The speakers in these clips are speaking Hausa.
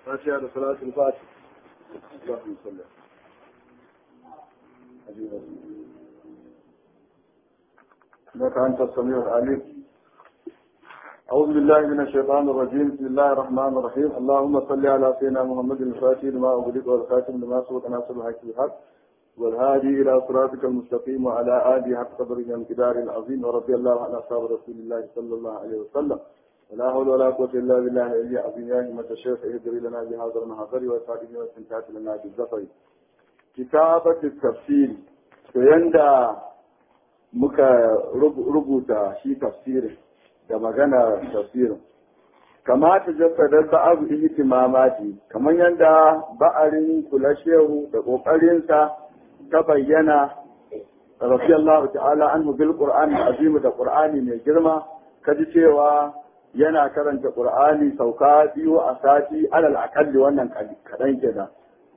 فاتحة لصلاة الفاتحة اللهم صل إنك أنت السميع العليم أعوذ بالله من الشيطان الرجيم بسم الله الرحمن الرحيم اللهم صل على سيدنا محمد الفاتح لما أغلق والخاتم لما سبق ناصر الحق بالحق والهادي إلى صراطك المستقيم وعلى آله حق قدره والمقدار العظيم ورضي الله عن أصحاب رسول الله صلى الله عليه وسلم ولا حول ولا قوة إلا بالله العلي العظيم يا همة الشيخ اهدري لنا بهذا المحضر والفاتحين واستمتعت لنا بالزفر كتابة التفسير فيندى muka rubuta shi tafsirin da magana tafsirin kamata jasadar ba'abu ihtimamati kamar yadda ba'arin kula shehu da kokarinsa ta bayyana radiyallahu ta'ala anhu bil qur'ani azim da qur'ani mai girma kaji cewa yana karanta qur'ani sauka biyu a sati alal akalli wannan kadan kenan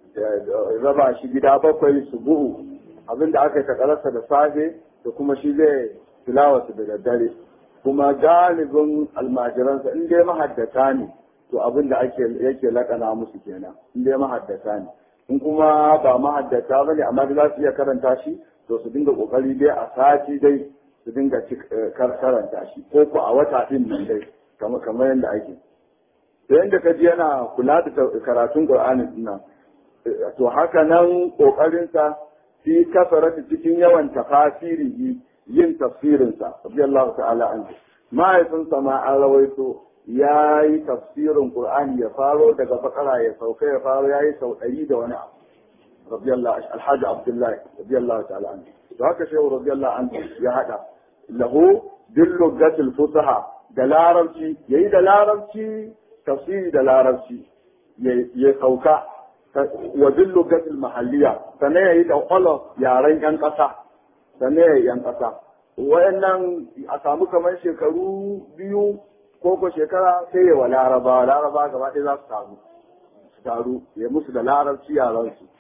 raba shi gida bakwai subuhu abinda aka takararsa da safe da kuma shi zai tilawarsa da daddare kuma galibin almajiransa in dai mahaddata ne to abin da ake yake lakana musu kenan in dai mahaddata ne in kuma ba mahaddata ba ne amma za su iya karanta shi to su dinga kokari dai a sati dai su dinga karanta shi ko ko a wata din nan dai kamar yadda ake da yadda ka ji yana kula da karatun qur'ani din nan to haka nan kokarinsa fi kasarati cikin yawan tafasirihi yin tafsirinsa radiyallahu ta'ala anhu mahaifinsa ma an rawaito ya yi tafsirin qur'ani ya faro daga bakara ya sauka ya faro ya yi sau ɗari da wani abu radiyallahu alhaji abdullahi radiyallahu ta'ala anhu to haka shehu radiyallahu anhu ya hada lahu dillu gatil fusaha da larabci yayi da larabci tafsiri da larabci ya sauka wa dillu gatil mahalliya sannan ya yi da kwallon yaren yan ƙasa sannan ya yi yan ƙasa wayannan a samu kamar shekaru biyu ko ko shekara sai ya wa laraba laraba gaba ɗaya za su taru su taru ya musu da larabci yaran su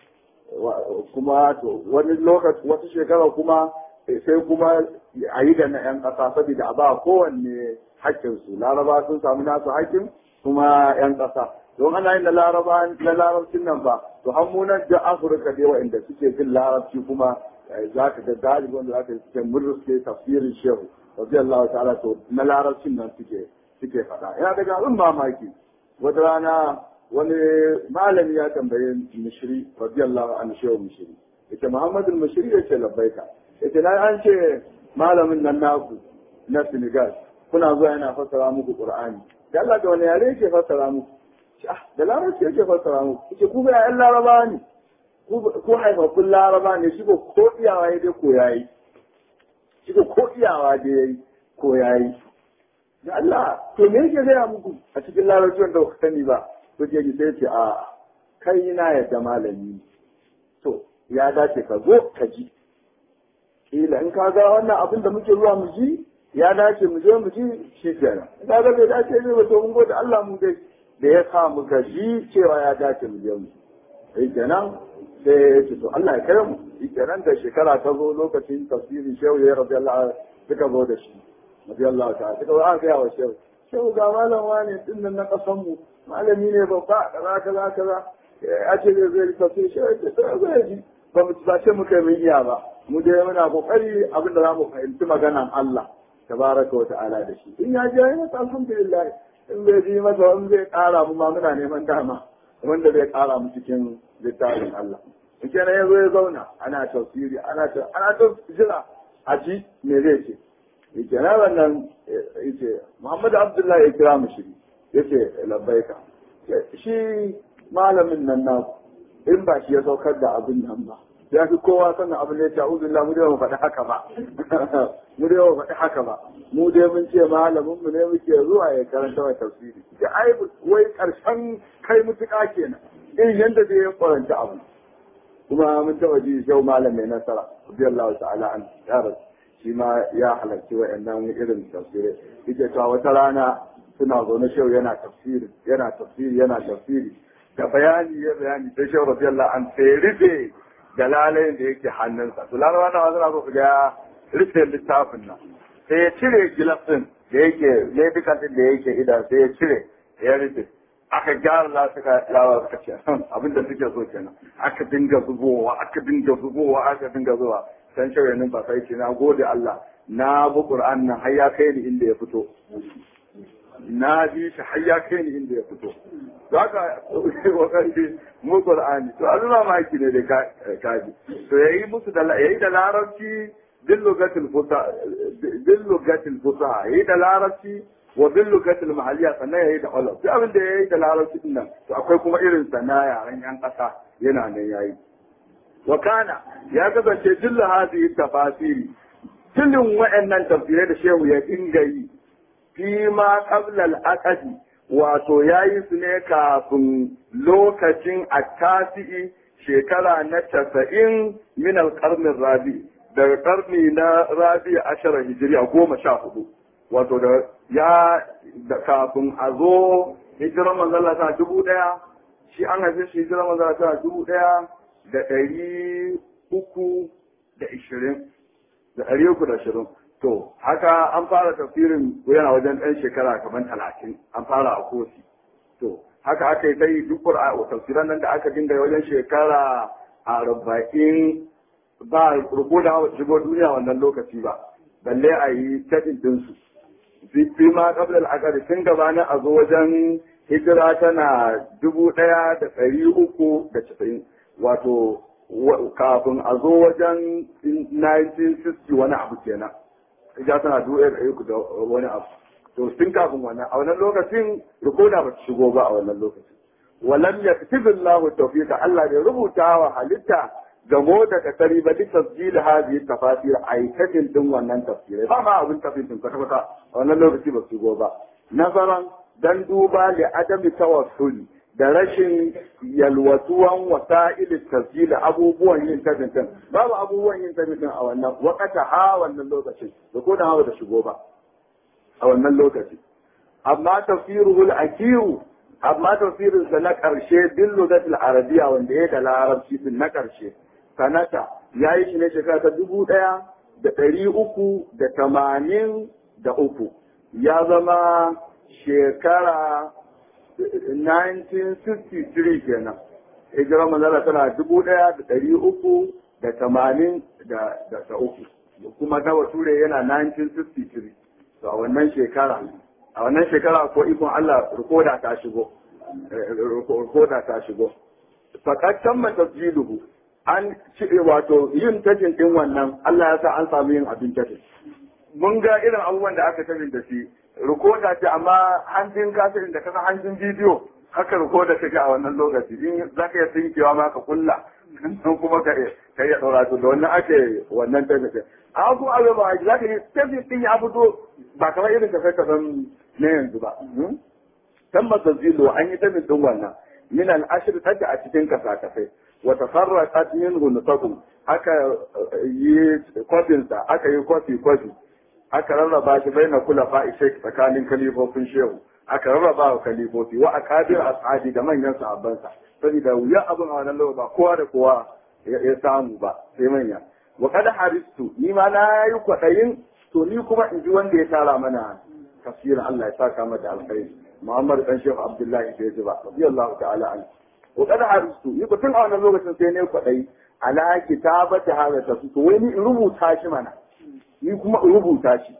kuma to wani lokaci wata shekara kuma sai kuma a yi da na yan ƙasa saboda a ba kowanne haƙƙinsu laraba sun samu nasu haƙƙin kuma yan ƙasa don ana yin na laraba na larabcin nan ba to hammunan da afirka da wa'anda suke jin larabci kuma za ka ga galibi wanda za ka yi suke murruske tafsirin shehu radiyallahu ta'ala to na larabcin nan suke suke faɗa yana daga abin mamaki wata rana wani malami ya tambaye mishiri radiyallahu an shehu mishiri yace muhammadul mishiri yace labbaika yace na an ce malamin nan naku na senegal kuna zuwa yana fassara muku qur'ani da Allah da wani yare yake fassara muku da larabci yake fassara mu ce ku ga ƴan laraba ne ko haifaffun laraba ne shi ko ko iyawa ya dai ko yayi shi ko ko iyawa dai yayi ko yayi da Allah to me yake gaya muku a cikin larabci wanda ba sani ba to ke ji sai ce a kai na yadda malami to ya dace ka zo ka ji kila in ka ga wannan abin da muke zuwa mu ji ya dace mu je mu ji shi kenan ka ga bai dace ne ba to mun gode Allah mu dai da ya sa muka ji cewa ya dace mu je mu sai kenan sai ya ce to Allah ya kai mu shi kenan da shekara ta zo lokacin tafsirin shehu ya rabi Allah suka zo da shi rabi Allah ta suka zo aka yawa shehu shehu ga malam wani din nan na kasan mu malami ne babba kaza kaza kaza ya ce zai zai tafsir shehu ya ce to zai ji ba mu ba ce muka yi iya ba mu dai muna kokari abin da za mu fahimci maganan Allah tabaraka wa ta'ala da shi in ya je ya alhamdulillah in bai ji masa in zai ƙara mu ma muna neman dama wanda zai ƙara mu cikin littafin Allah. In kenan ya zo ya zauna ana tafsiri ana ta ana ta jira a ji me zai ce. In kenan wannan yace Muhammad Abdullahi ya kira mu shi yace labbaika. Shi malamin nan na in ba shi ya saukar da abin nan ba. Ya fi kowa sannan abin da ya ce a'udhu mu dai mu faɗi haka ba. mu dai mu faɗi haka ba. mu dai mun ce malamin mu ne muke zuwa ya karanta wa tafsiri da ai wai karshen kai mutuka kenan irin yanda zai ya kwaranta abu kuma mun taba ji shau malam mai nasara radiyallahu ta'ala an yaran shi ma ya halarci wa'annan irin tafsirai yake cewa wata rana suna zaune shau yana tafsiri yana tafsiri yana tafsiri da bayani ya bayani sai shau radiyallahu an sai rufe da lalayin da yake hannunsa to lalawa na suna so su ga rufe littafin nan sai ya cire gilas din da yake medical din da yake idan sai ya cire ya rufe aka gyara za su ka yawa suka ce abin da suke so kenan aka dinga zubowa aka dinga zubowa aka dinga zuwa san shawarin ba sai ce na gode Allah na bi Qur'an nan har ya kai ni inda ya fito na bi shi har ya kai ni inda ya fito za ka wakati mu Qur'ani to azuma maki ne da kaji to yayi musu da yayi da larabci bil lugatil fusa bil lugatil fusa yayi da larabci wa bil lugatil mahalliya sannan yayi da ulum duk abin da yayi da larabci din nan to akwai kuma irin sana yaran yan kasa yana nan yayi wa kana ya kasance dillu hadhihi tafasiri tilin wa'annan tafsirai da shehu ya dinga yi fi ma qabla al-aqdi wato yayi su ne kafin lokacin attasi'i shekara na casa'in min al-qarnin rabi daga karni na rabi ashara hijiriya goma sha hudu wato da ya da kafin a zo hijiran manzala ta dubu daya shi an haife shi hijiran manzala ta dubu daya da ɗari uku da ishirin da ɗari uku da ashirin to haka an fara tafsirin yana wajen ɗan shekara kamar talatin an fara a kosi to haka aka yi sai duk tafsiran nan da aka dinga wajen shekara arba'in ba rubo da shigo duniya wannan lokaci ba balle a yi taɗin ɗinsu fi ma ƙablar akari tun gabanin a zo wajen hijira tana dubu ɗaya da ɗari uku da casa'in wato kafin a zo wajen 1960 wani abu kenan ija tana dubu ɗaya da ɗari uku da wani abu to tun kafin wannan a wannan lokacin rikoda ba ta shigo ba a wannan lokacin walam yaktibillahu tawfiqa Allah bai rubuta wa halitta gamo da kasari ba duk tasjil hadhihi tafasir aikatin din wannan tafsirai ba ma abin tafsirin kwata kwata a wannan lokaci ba su go ba nazaran dan duba li adami tawassuli da rashin yalwatuwan wasa'il tasjil abubuwan yin tafsirin babu abubuwan yin tafsirin a wannan wakata ha wannan lokacin da ko da hawa da shigo ba a wannan lokaci amma tafsiruhul akiru amma tafsirinsa na ƙarshe bin lugatul arabiya wanda ya da larabci din na ƙarshe sanata ya yi shi ne shekara ta dubu ɗaya da ɗari uku da tamanin da uku ya zama shekara 1963 kenan hijira manzala tana dubu ɗaya da ɗari uku da tamanin da uku kuma ta bature yana 1963 to a wannan shekara a wannan shekara ko ikon Allah rikoda ta shigo rikoda ta shigo fakattan matasjiluhu an ci wato yin tajin din wannan Allah ya sa an samu yin abin tajin mun ga irin abubuwan da aka tajin da shi rikoda ce amma hanjin kasirin da kasa hanjin bidiyo haka rikoda take a wannan lokaci in za ka iya tsinkewa ma ka kulla sun kuma ka ka iya ɗaura to da wannan ake wannan tajin a kuma abin ba za ka yi tajin din ya fito ba kamar irin ka sai ka san na yanzu ba tamma tazilo an yi tabin din wannan min al-ashr tada a cikin kasakasai wa tafarraqat minhu nutaqu aka yi kwafin sa aka yi kwafi kwafi aka rarraba shi baina kula fa'i shek tsakanin kalifofin shehu aka rarraba wa kalifofi wa akabir ashabi da manyan sahabban sa saboda wuya abin a wannan lokaci ba kowa da kowa ya samu ba sai manya wa kada haristu ni ma na yi kwaɗayin to ni kuma in ji wanda ya tara mana tafsirin Allah ya saka mata alkhairi Muhammad dan Sheikh Abdullahi bai ji ba radiyallahu ta'ala an wa kada haristu ni ko tun a wannan lokacin sai ne kwaɗayi ala kitabati hada tafsir to wai ni in rubuta shi mana ni kuma in rubuta shi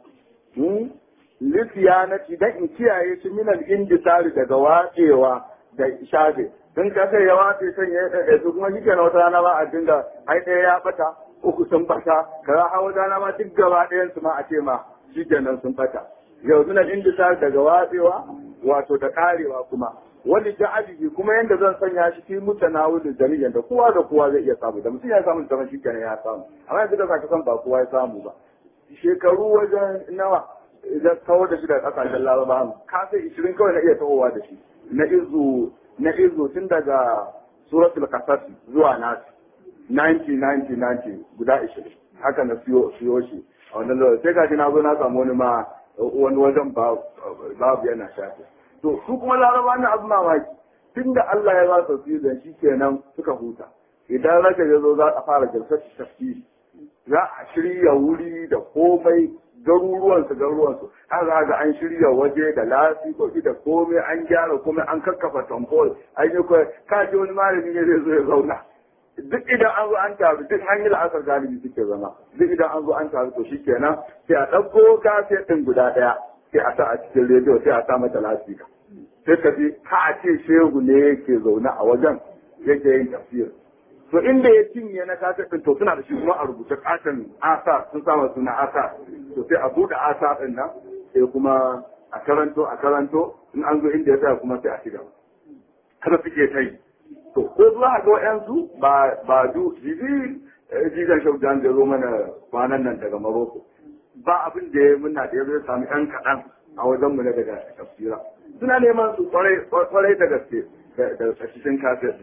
lifiyanati dan in kiyaye shi min al-indisari daga watsewa da shafe don ka sai ya watse san ya ɗaya su kuma shi na wata rana ba a dinga ai ɗaya ya bata uku sun bata kaza hawa rana ma duk gaba ɗayan su ma a ce ma shi kenan sun bata yau min al-indisari daga watsewa wato da karewa kuma wani ja'abihi kuma yanda zan sanya shi fi mutanawilin jami'an da kowa da kowa zai iya samu da mutum ya samu da shi kenan ya samu amma yanzu da zaka san ba kowa ya samu ba shekaru wajen nawa idan kawar da shi daga kasashen laraba ka sai ishirin kawai na iya tahowa da shi na izu na izu tun daga suratul kasas zuwa nasi 90 90 90 guda ishirin haka na siyo siyo shi a wannan lokaci sai ka na zo na samu wani ma wani wajen babu yana shafi to su kuma laraba na abu mamaki tun da Allah ya ba su da shi kenan suka huta idan raka ya zo za a fara jalsar tafsiri za a shirya wuri da komai garuruwan su garuruwan su har za ga an shirya waje da lasikoki da komai an gyara komai an kakkafa tamfol an yi kawai ka ji wani malami ne zai zo ya zauna duk idan an zo an taru duk an yi la'asar galibi suke zama duk idan an zo an taru to shikenan sai a ɗauko kaset ɗin guda ɗaya sai a sa a cikin rediyo sai a sa mata lasika sai ka ji ka a ce shehu ne yake zaune a wajen yake yin tafsir to inda ya cinye na kaset ɗin to suna da shi kuma a rubuta katon asa sun sama suna asa to sai a buɗe asa ɗin nan sai kuma a karanto a karanto in an zo inda ya tsaya kuma sai a shiga kada suke ta yi to ko zuwa ga wayansu ba ba du jibi jigan shaudan da zo mana kwanan nan daga Maroko ba abin da ya muna da ya zo sami ɗan kaɗan a wajen mu na daga tafsira suna neman su kwarai da gaske da cikin kafir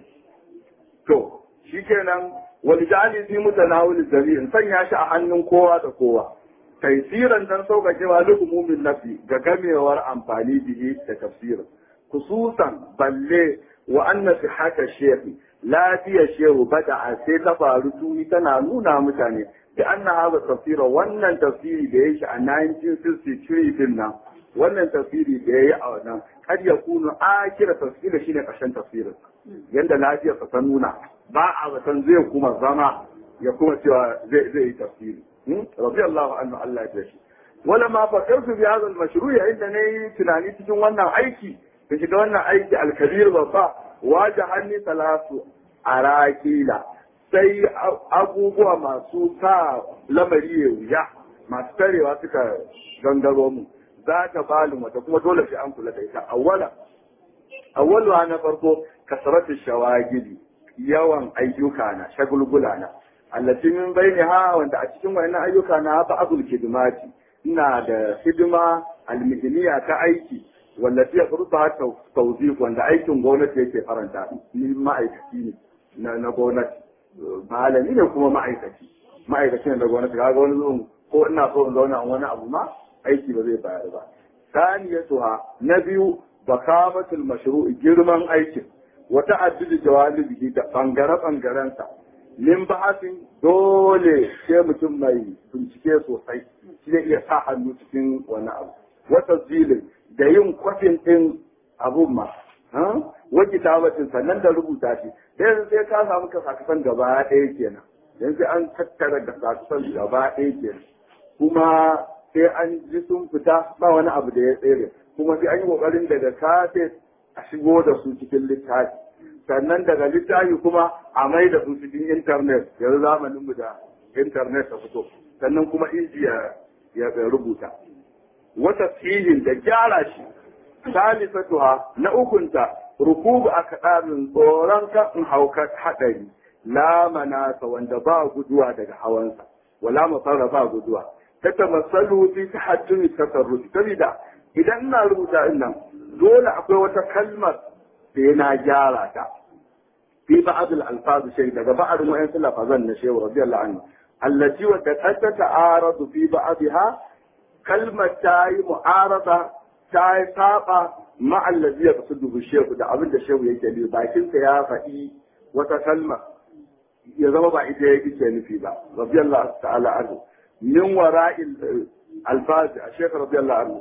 to shikenan wani jali fi mutanawil jami'in sanya shi a hannun kowa da kowa taisiran dan sauƙaƙewa lukumumin nafi ga gamewar amfani bihi da tafsirin khususan balle wa anna sihhata shehi lafiya shehu bada sai ta faru tuni tana nuna mutane da anna haza tafsira wannan tafsiri da yake a 1963 din nan wannan tafsiri da yayi a wannan kad ya kunu akira tafsiri shine karshen tafsirin yanda lafiya ta nuna ba a zaton zai kuma zama ya kuma cewa zai zai yi tafsiri radiyallahu anhu Allah ya tashi wala ma fakartu bi hadha al-mashru' inda nayi tunani cikin wannan aiki da shiga wannan aiki alkabir babba waje hannu talatu a rakila sai abubuwa masu sa lamari ya wuya masu tarewa suka gangaro mu za ta balin wata kuma dole sai an kula da ita awwala awwalu na farko kasratu shawagili yawan ayyuka na shagulgula na allati min bainaha wanda a cikin wannan ayyuka na ba azul kidmati ina da hidima almihniya ta aiki wallafi ya furta tawziq wanda aikin gwamnati yake faranta ni ma'aikaci ne na gwamnati malami ne kuma ma'aikaci ma'aikaci ne da gwamnati kaga wani zuwan ko ina so in zauna wani abu ma aiki ba zai bayar ba saniyatuha na biyu bakamatul mashru'i girman aikin wata addudi jawalibi da bangare bangarensa min bahasin dole sai mutum mai bincike sosai shi zai iya sa hannu cikin wani abu wata zilin da yin kwafin ɗin abun ma wa kitabatin sannan da rubuta shi sai sai ka samu ka sakasan gaba ɗaya kenan yanzu an tattara da sakasan gaba ɗaya kenan kuma sai an ji sun fita ba wani abu da ya tsere kuma sai an yi kokarin daga kafe a shigo da su cikin littafi sannan daga littafi kuma a mai da su cikin intanet yanzu zamanin mu da intanet ta fito sannan kuma inji ya rubuta wata filin da gyara shi salisatuha na ukunta rukubu a kaɗarin tsoron kan in hauka haɗari la manasa wanda ba guduwa daga hawansa wala mafara ba guduwa ta tamassalu fi tahajjumi tasarrufi saboda idan ina rubuta in nan dole akwai wata kalmar da yana gyara ta fi ba'd al-alfaz shay daga ba'd mu'ayyan lafazan na shehu radiyallahu anhu allati wa ta ta'aradu fi ba'dha kalmar ta yi mu'arada ta yi saba ma'allazi ya kasu dubu shehu da abin da shehu yake nufi bakinsa ya faɗi wata kalma ya zama ba ita yake ke nufi ba radiyallahu ta'ala anhu min wara'il alfaz a shekh radiyallahu anhu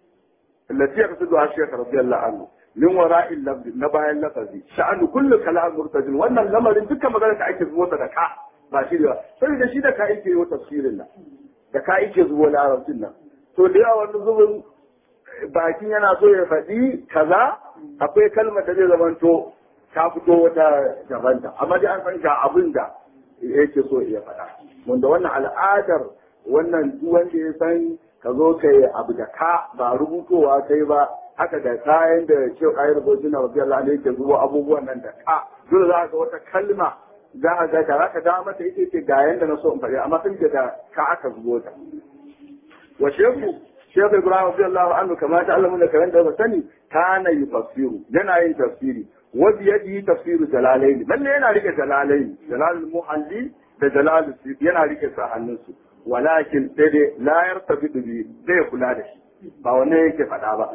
allati ya kasu dubu shekh radiyallahu anhu min wara'il lafzi na bayan lafazi sha'anu kullu kalam murtajin wannan lamarin dukkan magana da ake zuwa da ka ba shi da sai da shi da ka yake yi tafsirin nan da ka yake zuwa larabcin nan to da yawa wani zubin bakin yana so ya faɗi kaza akwai kalmar da zai zamanto ta fito wata dabanta amma dai an san ga abin da yake so ya faɗa wanda wannan al'adar wannan duk wanda ya san ka zo ka yi abu da ka ba rubutowa kai ba haka da kayan da ce kayan rubutu na wajen Allah ne yake zuwa abubuwan nan da ka dole za ka wata kalma za a ga da za ka da mata ita ce ga yanda na so in faɗi amma sun da ka aka zubo ta wa shehu shehu ibrahim radiyallahu anhu kama ta Allah da karan da ba sani kana yufassiru yana yin tafsiri wa bi yadihi tafsiru jalalain lalle yana rike jalalain jalalul muhalli da jalalul suyuti yana rike sa hannunsu walakin sai dai la yartabidu bi zai kula da shi ba wanne yake faɗa ba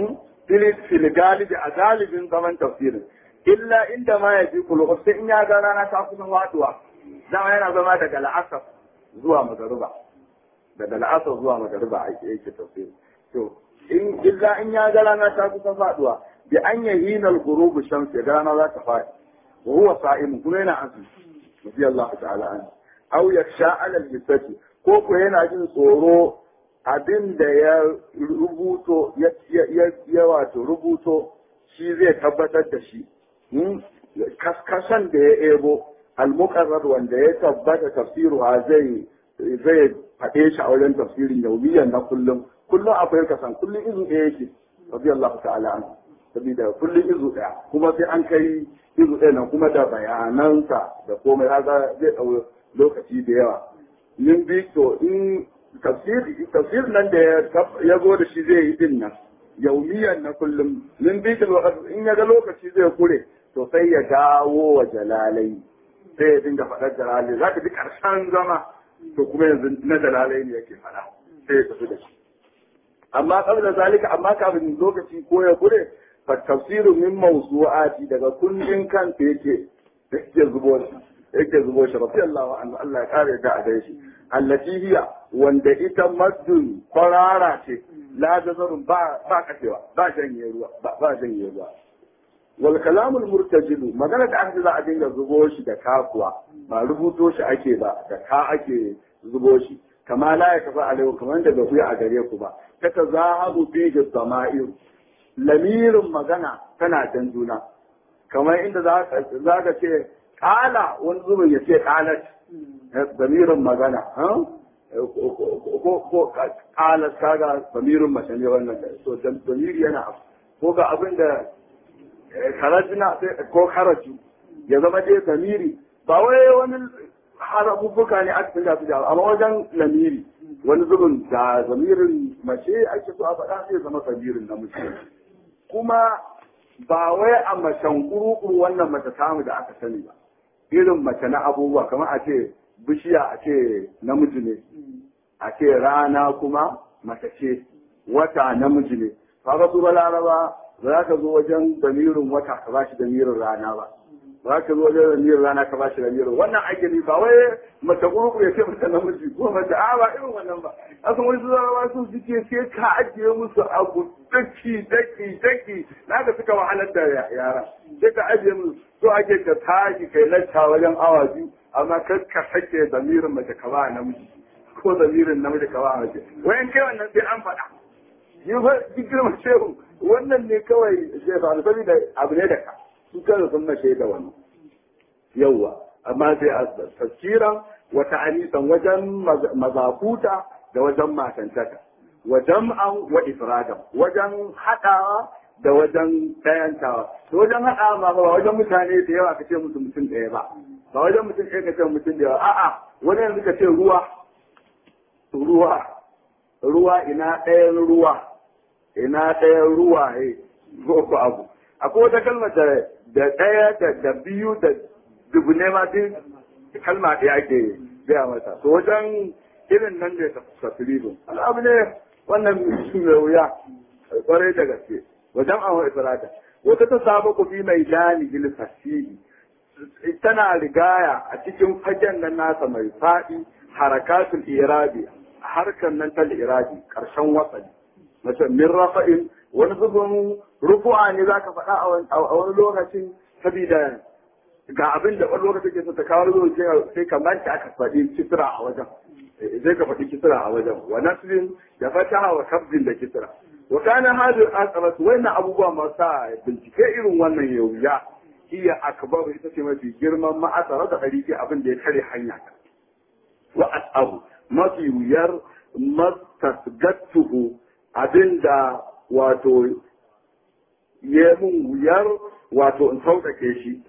fil galibi a galibin zaman tafsirin illa inda ma ya ji kulu sai in ya ga rana ta kusan waduwa dama yana zama daga la'asar zuwa magaruba daga la'asar zuwa magariba ake yake tafsiri to in illa in ya ga rana ta kusa faduwa bi an yahina al-ghurub shams ya ga rana za ta fadi wa huwa sa'im kuma yana azumi rabbi Allah ta'ala an aw yaksha ala al-hisati ko ko yana jin tsoro abin da ya rubuto ya wato rubuto shi zai tabbatar da shi kaskasan da ya ebo al-muqarrar wanda ya tabbata tafsiru zai zai faɗe shi a wajen tafsirin yaumiyan na kullum kullum akwai kasan kullum izu ɗaya yake rabbi Allah ta'ala an saboda kullum izu ɗaya kuma sai an kai izu ɗaya nan kuma da bayanansa da komai haka zai ɗau lokaci da yawa min bi to in tafsir tafsir nan da ya zo da shi zai yi din nan yaumiyan na kullum min bi in ya ga lokaci zai kure to sai ya dawo wa jalalai sai ya dinga faɗar jalalai za ka ji ƙarshen zama to kuma yanzu na jalalai ne yake faɗa sai ya tafi da shi amma kabla zalika amma kafin lokaci ko ya kure fa tafsiru min mawsu'ati daga kundin kansa yake yake zubo shi yake zubo shi rabbi Allah anhu Allah ya kare da a shi allati hiya wanda ita maddun kwarara ce la jazarun ba ba kashewa ba janye ruwa ba janye ruwa wal kalamul murtajilu magana da aka za a dinga zubo shi da kakuwa ba rubuto shi ake ba da ka ake zubo shi kama la ya kafa alaihu kamar da bai a gare ku ba ta ta zahabu fi da sama'ir lamirin magana tana jan juna kamar inda za ka ce kala wani zubin ya ce kalat lamirin magana ko kalat kaga lamirin mace ne wannan so lamiri yana ko ga abin da karajina ko karaju ya zama dai lamiri ba wai wani harabubuka ne aka tunga su da amma wajen lamiri wani zubin da zamirin mace ake so a faɗa sai zama zamirin namiji kuma ba wai a macen kurukuru wannan mace samu da aka sani ba irin mace na abubuwa kamar a ce bishiya a ce namiji ne a ce rana kuma mace ce wata namiji ne kaga su ba laraba ba za ka zo wajen damirin wata ka ba shi damirin rana ba ba ka zo wajen damirin rana ka ba shi damirin wannan ake ne ba wai mace gurgu ya ce mata namiji ko mace a ba irin wannan ba asan wani su zama su suke sai ka ajiye musu abu daki daki daki na ka suka wahalar da yara sai ka ajiye musu so ake ka tashi kai lacca wajen awa biyu amma kar ka sake damirin mace ka ba namiji ko damirin namiji ka ba mace wayan kai wannan sai an faɗa yi fa girma shehu wannan ne kawai zai faru saboda abu ne da ka su kan sun mace da wani yawwa amma sai a tafsiran wata anisan wajen mazakuta da wajen matantaka wa jam'an wa ifradan wajen haɗawa da wajen ɗayantawa da wajen haɗawa ba ba wajen mutane da yawa ka ce musu mutum ɗaya ba ba wajen mutum ɗaya ka ce mutum da yawa a'a wani yanzu ka ce ruwa ruwa ruwa ina ɗayan ruwa ina ɗayan ruwa ne ko abu akwai wata kalmar da da ɗaya da da biyu da dubu ne ma duk kalma ɗaya ake gaya mata to wajen irin nan da tafsirin al'abu ne wannan mai wuya kwarai da gaske wajen awon ifrata wata ta saba ku fi mai dani gil fasihi tana rigaya a cikin fagen nan nasa mai faɗi harakatul irabi harkar nan ta irabi ƙarshen wasali mace min rafa'in wani zubin rufu'a ne za ka faɗa a wani lokacin saboda ga abin da wani lokacin ke so ta kawo zuwa sai ka manta aka faɗi kisra a wajen sai ka faɗi kisra a wajen wa nasrin da fataha wa kabdin da kisra wa kana hadir asarat wannan abubuwa masu bincike irin wannan ya wuya iya akbaru ita ce mafi girman ma'asara da ɗari abin da ya kare hanya wa asabu mafi wuyar mastasgattuhu abinda wato ya mun wuyar wato in sauƙaƙe shi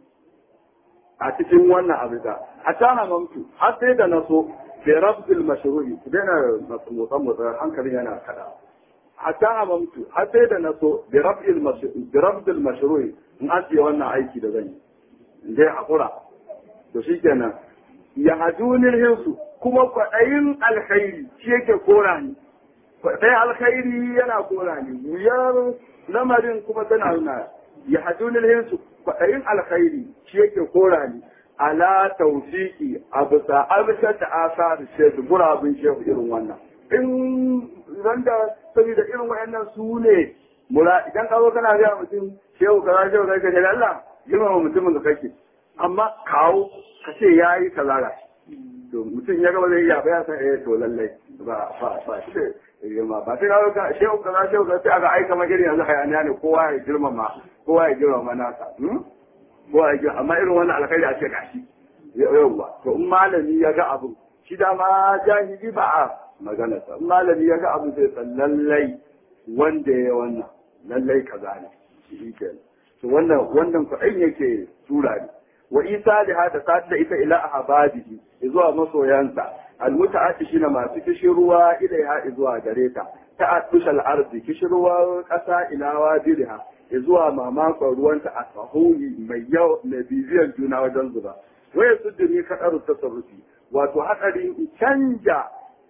a cikin wannan abu da a tana mamtu har sai da na so da rabdul mashruhi ku daina motsan motsan hankali yana kada a tana mamtu har sai da na so da rabdul mashruhi in an ce wannan aiki da zan yi in dai hakura to shikenan ya hajunil hinsu kuma kwaɗayin alkhairi shi yake kora ni kwaɗayin alkhairi yana kora ni wuyar lamarin kuma tana nuna ya hajunil hinsu kwaɗayin alkhairi shi yake kora ni ala tawfiqi absa absha ta asar shehu gurabin shehu irin wannan in randa saboda irin wayannan su ne mura idan ka zo kana ga mutum shehu kaza shehu kaza kaje Allah girmama mutumin da kake amma kawo ka ce yayi kaza ga to mutum ya gaba zai iya bayan san eh to lallai ba ba ba shi girma ba sai kawo ka shehu kaza shehu kaza sai aka aika magana yanzu hayaniya ne kowa ya girmama kowa ya girmama nasa kowa ya girmama amma irin wannan alkhairi a ce gashi yauwa to in malami ya ga abu shi da ma jahili ba a magana sa in malami ya ga abu sai san lallai wanda ya wannan lallai kaza ne shi kenan to wannan wannan kuɗin yake tura ne wa isa da hada sa'ad da ita ila ahbadihi zuwa masoyansa almutaati shine masu kishirwa ilaiha zuwa gare ta ta'addush al-ardi kishirwa ƙasa ila wadirha zuwa mamakon ruwanta a sahuni mai yau mai bibiyan juna wajen zuba waya sudduni kadaru tasarrufi wato hadarin canja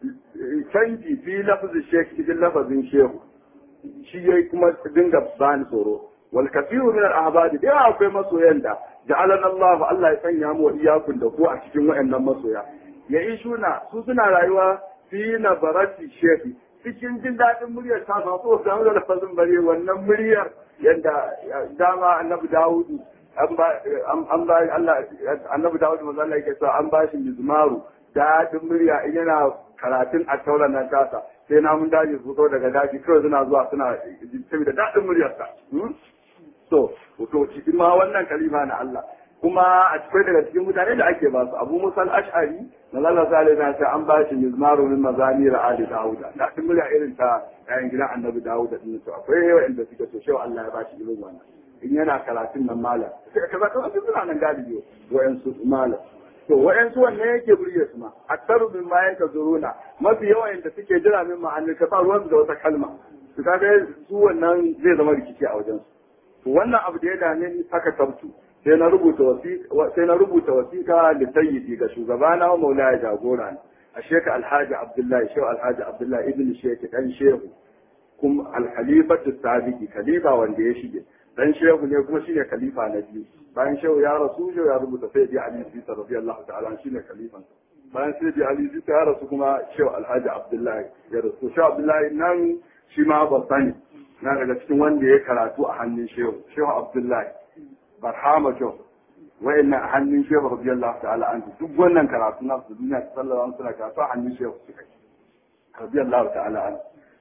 canji fi lafazin shekh cikin lafazin shehu shi yayi kuma dinga bani tsoro wal kafiru min al ahbadi da akwai masoyan da ja'alana Allah Allah ya sanya mu iyakun da ko a cikin wayannan masoya ya ishuna su suna rayuwa fi nabarati shehi cikin jin daɗin muryar ta ba so da da lafazin bare wannan muryar yadda dama annabi Dawudu an ba an ba Allah annabi Dawudu manzo Allah yake cewa an ba shi mizmaru daɗin murya in yana karatun a tauran nan tasa sai na mun daji su zo daga daji kawai suna zuwa suna saboda daɗin muryarsa so to cikin ma wannan kalima na Allah kuma a cikin daga cikin mutane da ake ba su abu musal ash'ari na Allah sallallahu alaihi wasallam an ba shi mizmaru min mazamir ali dauda da cikin murya irin ta yayin gidan annabi dauda din to akwai wanda suke so shewa Allah ya ba shi irin wannan in yana karatun nan malam sai kaza kaza suna nan galibi wayansu malam to wayansu wannan yake burge su ma aktaru min ma yanka zuruna mafi yawan da suke jira min ma'anin ka ruwan da wata kalma su kaga su wannan zai zama rikici a wajen su wannan abu da ya dame ni aka tabtu sai na rubuta wasiƙa sai na rubuta wasiƙa da sayyidi ga shugabana wa maulaya jagora ne a sheka alhaji abdullahi shehu alhaji abdullahi ibn sheki dan shehu kuma alkhalifatu sabiqi khalifa wanda ya shige dan shehu ne kuma shine khalifa na biyu bayan shehu ya rasu shehu ya rubuta sayyidi ali sisa radiyallahu ta'ala shine khalifan bayan sayyidi ali sisa ya rasu kuma shehu alhaji abdullahi ya rasu shehu abdullahi nan shi ma ban sani na daga cikin wanda ya karatu a hannun shehu shehu abdullahi barhama jo wa'annan a hannun shehu radiyallahu ta'ala an duk wannan karatu na su duniya sallallahu alaihi suna karatu a hannun shehu su kai radiyallahu ta'ala an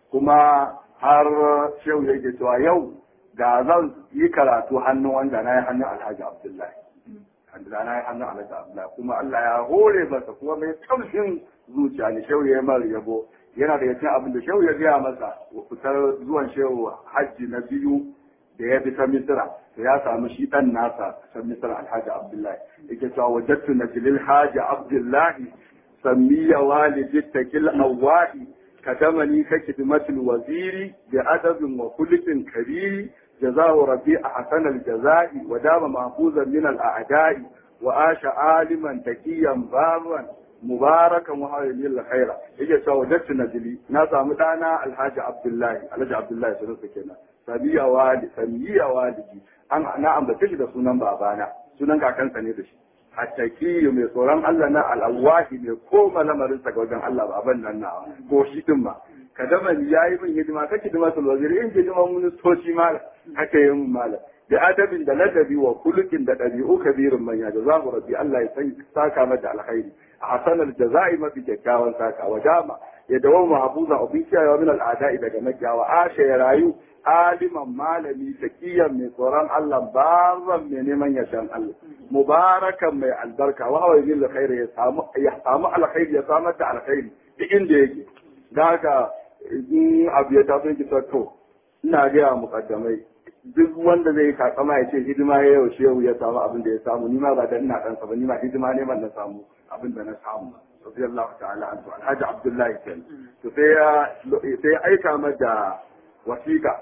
kuma har shehu yake cewa yau da zan yi karatu hannun wanda na yi hannun alhaji abdullahi da na yi hannun alhaji abdullahi kuma Allah ya hore masa kuma mai kamshin zuciya ne shehu ya mara yabo yana da cikin abin da shehu ya gaya masa fitar zuwan shehu hajji na biyu da ya bi ta misira to ya samu shi dan nasa san misira alhaji abdullahi yake cewa wajattu najlil haji abdullahi sammiya walidi takil awahi kadamani ka kidmatul waziri bi adabin wa kulkin kabiri جزاه ربي أحسن الجزاء ودام محفوظا من الأعداء وعاش عالما تكيا بارا مباركا وحاول الخير يجي سودت نجلي ناسا مدانا الحاج عبد الله الحاج عبد الله سنسى كنا سمية والي سمية والدي أنا أنا أم بتشي da sunan babana sunan kakansa ne da shi hattaki mai tsoron Allah na al'awahi mai koma lamarinsa ga wajen Allah baban nan na ko shi din ma kadaman ya yi min hidima kake hidima sul waziri in hidiman ministoci mala haka yi min mala da adabin da ladabi wa kulukin da ɗabi'u kabirin manya da za mu rabbi Allah ya san saka mata alkhairi a hasanar jaza'i mafi kyakkyawan saka wa dama ya dawo mahabuza abin kiyayewa min al'ada'i daga makiyawa asha ya rayu aliman malami taqiyan mai tsoron Allah baran mai neman yashan Allah mubarakan mai albarka wa hawa yin alkhairi ya samu ya samu alkhairi ya samar da alkhairi duk inda yake da haka in abu ya taso ki to ina ga mukaddamai duk wanda zai kakama ya ce hidima ya yau shehu ya samu abin da ya samu ni ma ba da ina dan ba ni ma hidima ne man na samu abin da na samu radiyallahu ta'ala anhu alhaji abdullahi kenan to sai ya sai ya aika mata wasiqa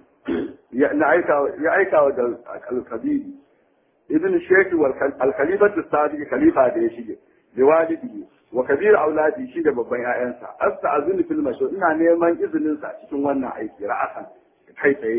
ya na aika ya aika wa da al-kabiri ibn shaykh wal al-khalifatu sadiq khalifa da ya shige da walidi wa kabir auladi shi da babban ƴaƴansa asta'zinu fil mashru ina neman izinin sa cikin wannan aiki ra'asan kai tsaye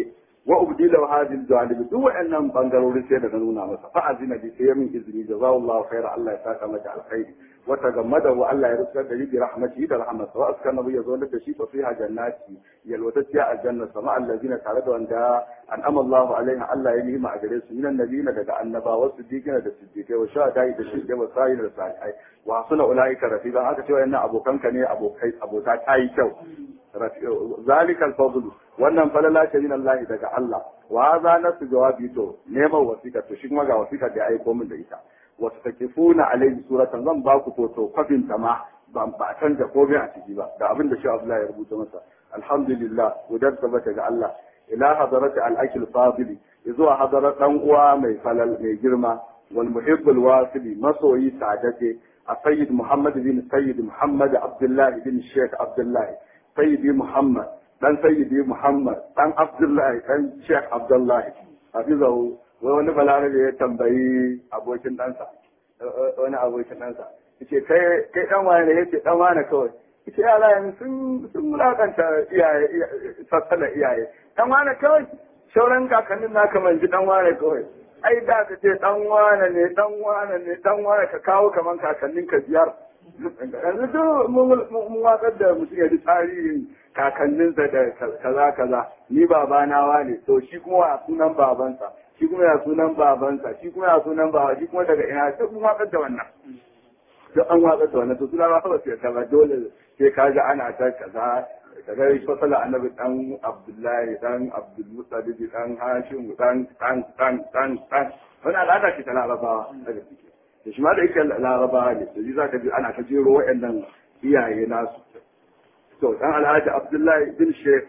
wa ubdila hadhihi al duk wa'annan bangarori sai da na nuna masa fa azina bi sai min izini jazakallahu khaira Allah ya saka maka alkhairi wa tagammada wa Allah ya rusa da bi rahmatihi da rahmatsa wa askana ya zo da shi fa fiha jannati yalwatatiya aljanna sama allazina tare da wanda an'ama Allah alaiha Allah ya nima a gare su minan nabiyina daga annabawa siddiqina da siddiqai wa shuhada'i da shahidai wa sa'ir da sa'ai wa hasuna ulaika rafiqa haka cewa yana abokanka ne abokai abota ta yi kyau zalika al-fadl wannan falala ce min Allah daga Allah wa hadha nasu jawabi to neman wasiƙa to shi kuma ga wasiƙa da aiko min da ita wasu takifuna alaihi suratan zan ba ku foto kwafin ta ma ba ba canja komai a ciki ba da abin da shi Abdullahi ya rubuta masa alhamdulillah gudar tabbata ga Allah ila hadarati al-akil fadili zuwa hadarar dan uwa mai falal mai girma wal muhibbul wasili masoyi sadate a sayyid muhammad bin sayyid muhammad abdullahi bin sheikh abdullahi sayyidi muhammad dan sayyidi muhammad dan abdullahi dan sheikh abdullahi hafizahu wai wani balarabe ya tambayi abokin ɗansa wani abokin ɗansa yace kai kai dan wane ne yace dan wane kawai yace yara yanzu sun sun mulakanta iyaye sassana iyaye dan wane kawai sauran kakannin naka manji dan wane kawai ai da ka ce dan wane ne dan wane ne dan wane ka kawo kaman kakannin ka biyar yanzu duk mun watsar da mutum ya ji tarihin kakanninsa da kaza kaza ni babana wane to shi kuma a sunan babansa shi kuma ya sunan babansa shi kuma ya sunan baba shi kuma daga ina duk mun watsar da wannan duk an watsar da wannan to suna ba ba sai kaza dole sai ka ga ana ta kaza kaga fasala annabi dan abdullahi dan abdul mutalib dan hashim dan dan dan dan dan wannan al'ada ce ta larabawa daga ciki da shi ma da yake larabawa ne to za ka ji ana ta jero waɗannan iyaye nasu to dan alhaji abdullahi bin shekh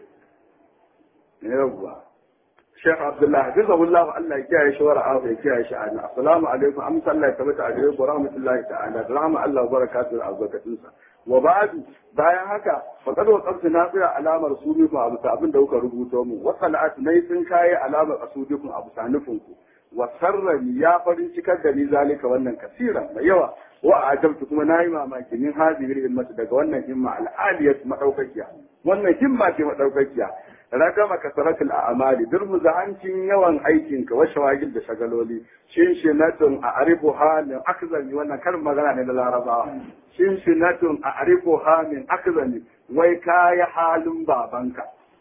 yawwa Sheikh Abdullahi Hafizahullah Allah ya kiyaye shi wara ya kiyaye shi ana assalamu alaikum amsa Allah ya tabbata a gare ku rahmatullahi ta'ala da rahma Allah barakatuhu da albarkatun sa wa ba'du bayan haka faqad waqaftu nafiya alamar subikum abu abin da kuka rubuto mu wa salatu nay sun kai alamar asubikum abu sanufin ku wa sarrani ya farin cikar da ni zalika wannan kasira mai yawa wa ajabtu kuma nayi mamaki min hadhihi himmatu daga wannan himma al-aliyat madaukakiya wannan himma ce madaukakiya ragama kasaratul a'mali durmuza hancin yawan aikinka wa shawagil da shagaloli shin shinatun a arifu halin akzami wannan karin magana ne na larabawa shin shinatun a arifu halin akzami wai kaya halin babanka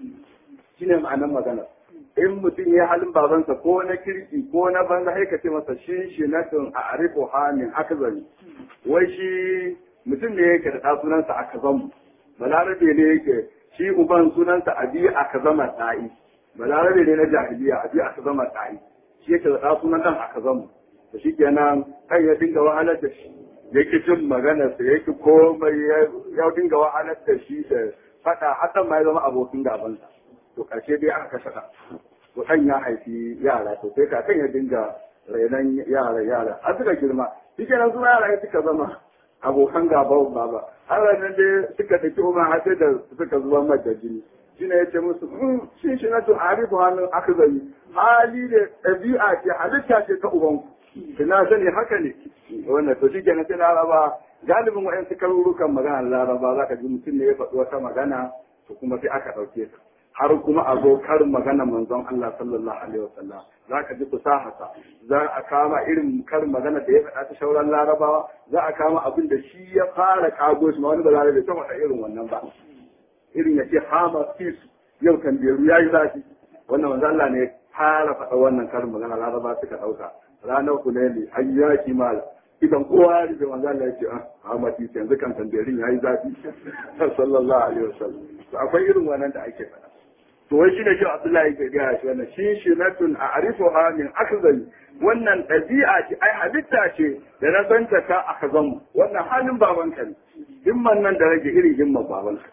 shine ma'anar magana in mutum ya halin babansa ko na kirki ko na banza sai ka ce masa shin shinatun a arifu halin akzami wai shi mutum ne yake da sunansa akazamu balarabe ne yake shi uban sunansa abi aka zama ta'i balarabe ne na jahiliya abi aka zama ta'i shi yake da sunan dan aka zama to shi kenan kai ya dinga wahalar da shi yake jin magana sa yake komai ya dinga wahalar da shi da fada hakan ma ya zama abokin gabansa to karshe dai aka kashe ɗan to ɗan ya haifi yara to sai kakan ya dinga rainon yara yara har suka girma shi kenan su yara suka zama abokan gaban baba har nan dai suka daki umar har sai da suka zuwa mata jini shi ne ya ce musu shi shi na tun arifu hannun aka zai hali da ɗabi'a ce halitta ce ta ubanku ina sani haka ne wannan to shi kenan sai laraba galibin wa'yansu karurukan magana laraba za ka ji mutum ne ya faɗi wata magana to kuma sai aka ɗauke ta har kuma a zo karin magana manzon Allah sallallahu alaihi wasallam za ka ji fasahata za a kama irin karin magana da ya faɗa ta shauran larabawa za a kama abin da shi ya fara kago shi ma wani balarabe bai faɗa irin wannan ba irin ya ce hama fis yau kan beru ya yi zafi wannan manzon Allah ne fara faɗa wannan karin magana laraba suka ɗauka ranar kuneli an yaki mala idan kowa ya rufe manzon Allah ya ce ah hama fis yanzu kan tambayerin ya yi zafi sallallahu alaihi wasallam to akwai irin wannan da ake faɗa to wai shi ne shi Abdullahi ke gaya shi wannan shi shinatun a arifuha min akzali wannan ɗabi'a ce ai halitta ce da na santa ka akzamu wannan halin babanka ne himman nan da rage irin himman babanka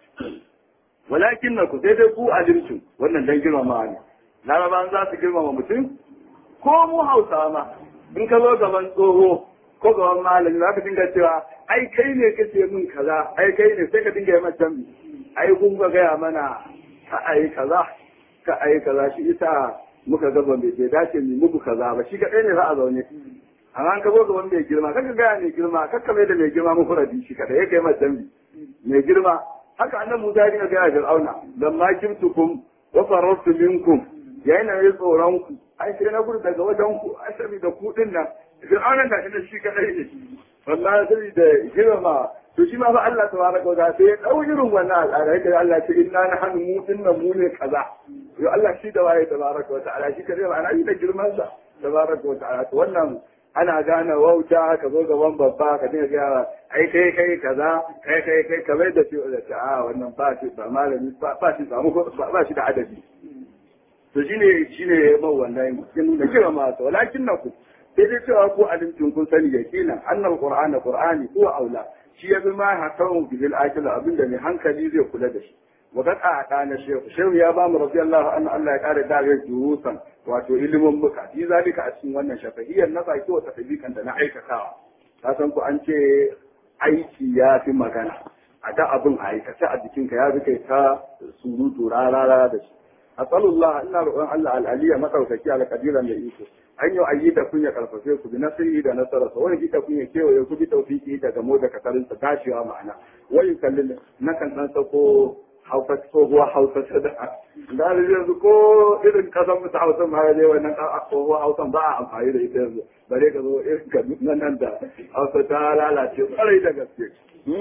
walakin na ku sai dai ku alimtu wannan dan girmama ne larabawan za su girmama mutum ko mu hausawa ma in ka zo gaban tsoho ko gaban malami za ka dinga cewa ai kai ne kace min kaza ai kai ne sai ka dinga yi mata ai kun ga gaya mana ka ayi kaza ka ayi kaza shi ita muka ga ban bai dace mu muku kaza ba shi kadai ne za a zaune amma an ka zo gaban mai girma kaka gaya mai girma kaka mai da mai girma muku rabi shi kadai yake mai dambi mai girma haka annabi Musa ya dinga gaya Fir'auna lamma kimtukum wa farartu minkum yayin da ya tsoron ku ai sai na gudu daga wajen ku ai saboda ku din nan fir'aunan da shi da shi kadai ne wallahi saboda girma to shi ma fa Allah tabaraka wa ta'ala sai ya dau irin wannan al'ada yake Allah ce inna nahnu mu dinnan mu ne kaza yo Allah shi da waye tabaraka wa ta'ala shi kadai ma'ana shi da girman sa tabaraka wa ta'ala to wannan ana gane wauta ka zo gaban babba ka dinga ga ai kai kai kaza kai kai kai kamar da shi da ta a wannan ba shi ba malami ba shi samu ba shi da adadi to shine shine ya ba wannan kin da kira ma to walakin na ku sai dai cewa ko alimtin kun sani yakina annal qur'ana qur'ani ko aula shi ya fi ma hakan bil akil abinda mai hankali zai kula da shi wa kad a kana shehu shehu ya ba mu radiyallahu anhu Allah ya kare da ga jurusan wato ilimin muka shi zalika a cikin wannan shafahiyar na baki wa tafikan da na aikatawa ka san ku an ce aiki ya fi magana a da abin a aikace a jikinka ya fi kai ta surutu rarara da shi asalullah ina roƙon Allah al'aliya madaukaki al-qadira mai iko an yi ayyuka kun ya karfafe ku bi nasiri da nasararsa wani gita kun ya kewaye ku bi tawfiki da gamo da kasarin sa dashewa ma'ana wai kallin na kan dan sako hausa tsohuwa hausa ta da da yanzu ko irin kasan musu hausa ma ya wannan tsohuwa hausa ba a amfani da ita yanzu bare ka zo irin ka nan da hausa ta lalace kwarai da gaske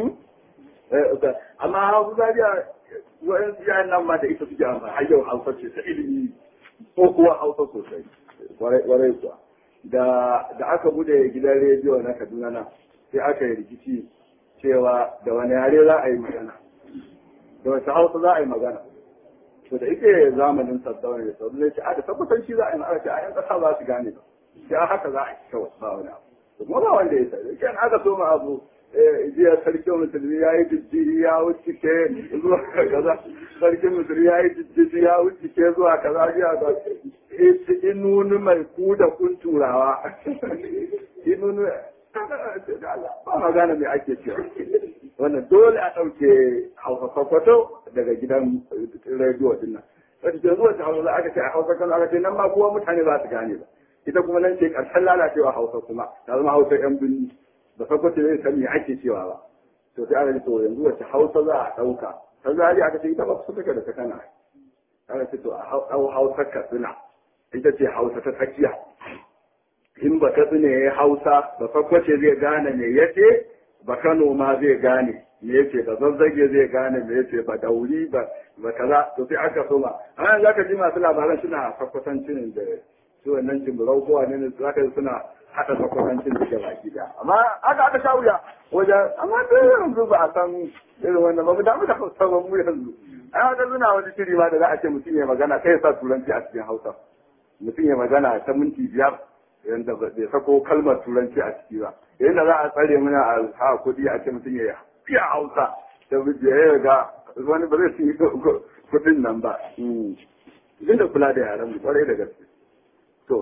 amma hausa zariya wa'in yayan nan ma da ita suke amfani har yau hausa ce ta ilimi ko kuwa hausa sosai warai kuwa da da aka bude gidan rediyo na kaduna na sai aka yi rikici cewa da wani yare za a yi magana da wata hausa za a yi magana to da ike zamanin saddauna da sauran ne ce a da tabbatar shi za a yi magana ce a yan kasa za su gane ba ya haka za a yi kawai ba wani abu kuma ba wanda ya sai kan aka so ma abu jiya sarkin musulmi ya yi jijjiri ya wuce ke zuwa kaza sarkin musulmi ya yi jijjiri ya wuce ke zuwa kaza jiya ga inunu mai ku da kun turawa inunu ba magana mai ake cewa wannan dole a ɗauke hausa kwakwato daga gidan rediyo din nan wata ke zuwa ta hausa aka ce a hausa kan aka ce nan ma kowa mutane ba su gane ba ita kuma nan ce ƙarshen lalacewa hausa kuma ta zama hausa yan birni da farko ce zai san me ake cewa ba to sai aka ce to yanzu wace hausa za a ɗauka ta zari aka ce ita ba su take da ta kana aka ce to a hausa katsina ita ce hausa ta tsakiya in ba katsina ya hausa da farko ce zai gane me yace ba kano ma zai gane me yace ba zazzage zai gane me yace ba dauri ba ba kaza to sai aka soma an za ka ji masu labaran suna kwakwatancin da su wannan jimburau ko wane ne za ka ji suna haɗa kwakwatancin da ke baki da amma aka aka sha wuya wajen amma da yanzu ba a san irin wannan ba mu damu da hausa ba mu yanzu an haka suna wani shiri ma da za a ce mutum ya magana kai ya sa turanci a cikin hausa mutum ya magana ta minti biyar yadda bai sako kalmar turanci a ciki ba yadda za a tsare mana a ha kuɗi a ce mutum ya fiya hausa da ya ga wani ba zai yi kuɗin nan ba duk da kula da yaran mu kwarai da gaske to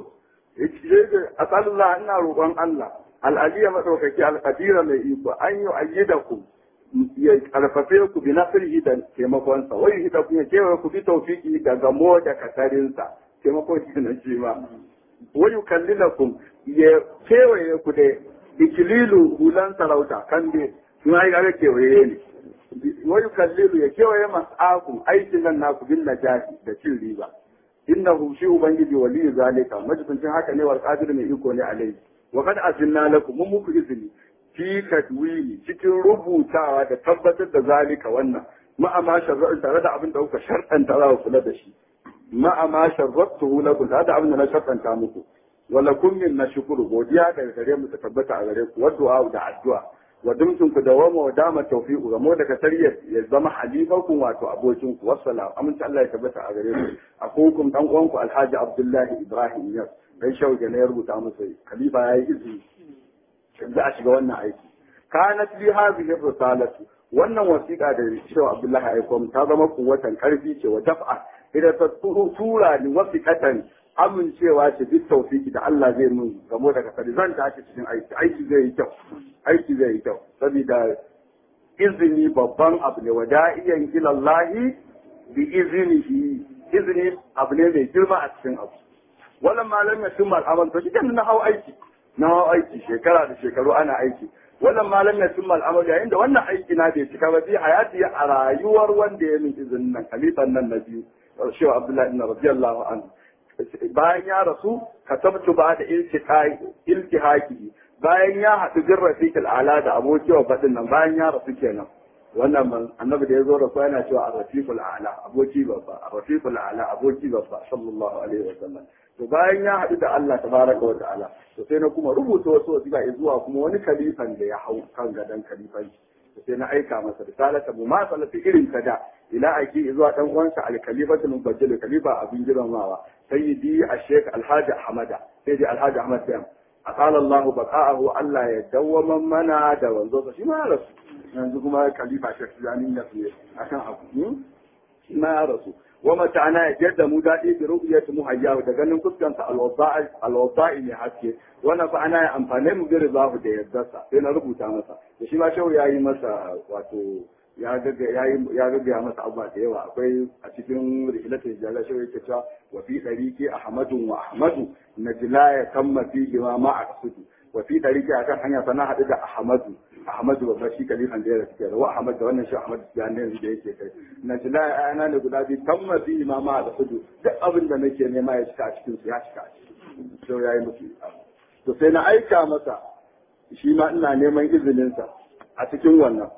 a tsallah ina roƙon Allah al'aliya maɗaukaki alƙadira mai iko an yi ayyida ku ya karfafe ku bi nasirhi da taimakonsa wai hita ku ya kewaye ku bi taufiki da gamo da kasarinsa taimakon shi na shi ma wa yukallilakum ya kewaye ku da ikililu hulan sarauta kan be suna yi ga kewaye ne wa yukallilu ya kewaye mas'akum aikin nan naku bin najati da cin riba innahu shi ubangiji waliyu zalika majibincin haka ne wal qadir mai iko ne alai wa kad azinna lakum mun muku izini fi tadwini cikin rubutawa da tabbatar da zalika wannan ma'ama shar'u tare da abin da kuka shar'anta za ku kula da shi ma'a ma sharrattuhu lakum da abin da na shartanta muku wala kun min na shukuru godiya daga gare mu ta tabbata a gare ku wa du'a da addu'a wa dumtum ku dawama wa dama tawfiqu ga mu daga tariyar ya zama halifakum wato abokin ku wassalam amince Allah ya tabbata a gare ku akukum dan uwan ku Alhaji Abdullahi Ibrahim Yas dan shauke ne ya rubuta musu khalifa yayi izini za a shiga wannan aiki kanat li hadhihi risalatu wannan wasiƙa da cewa Abdullahi aikom ta zama kuwatan karfi ce wa daf'a idan ta tura ni wasiƙatan amincewa ce duk taufiki da Allah zai mun gamo daga sani zan tashi cikin aiki aiki zai yi kyau aiki zai yi kyau saboda izini babban abu ne wada'iyan ilallahi bi izinihi izini abu ne mai girma a cikin abu wannan malam ya tun al'amal to shi na hau aiki na hau aiki shekara da shekaru ana aiki wannan malam ya tun al'amal yayin da wannan aiki na bai cika ba bi hayati a rayuwar wanda ya min izinin nan khalifan nan na biyu shehu abdullahi ibn radiyallahu anhu bayan ya rasu katabtu ba da iltihaki bayan ya haɗu bin rafiqil ala da aboki wa faɗin nan bayan ya rasu kenan wannan man annabi da ya zo rasu yana cewa ar-rafiqul a'la aboki babba ar-rafiqul a'la aboki babba sallallahu alaihi wa sallam to bayan ya haɗu da Allah tabaraka wa ta'ala to sai na kuma rubuta wasu wasiƙa zuwa kuma wani kalifan da ya hau kan gadon kalifanci to sai na aika masa risalata mu ma salati irin ta da ila aiki zuwa dan uwansa al-khalifatul mubajjal khalifa abin girmamawa sayyidi ash-shaykh alhaji ahmada sai dai alhaji ahmad sai aqala Allah baqa'ahu Allah ya dawwama mana da wanzo shi ma rasu yanzu kuma khalifa shaykh zani ya fiye akan abu shi ma ya rasu wa mata'ana ya jadda mu daɗi bi ru'yati muhayyahu da ganin fuskansa alwada'i ne haske wannan fa ana amfane mu bi rizahu da yaddarsa sai na rubuta masa da shi ma shehu yayi masa wato ya gaggaya masa abubuwa da yawa akwai a cikin rihilatul jala shehu yake cewa wa fi dariqi ahmadun wa ahmadu najla ya kamma fihi ma ma aqsudu wa fi dariqi akan hanya sana hadu da ahmadu ahmadu babba shi kalifan da ya rasu kenan wa ahmad da wannan shi ahmad ya ne yanzu da yake kai najla ya ana ne guda biyu kamma fihi ma ma aqsudu duk abin da nake nema ya cika a cikin su ya cika a cikin shehu yayi musu to sai na aika masa shi ma ina neman izininsa a cikin wannan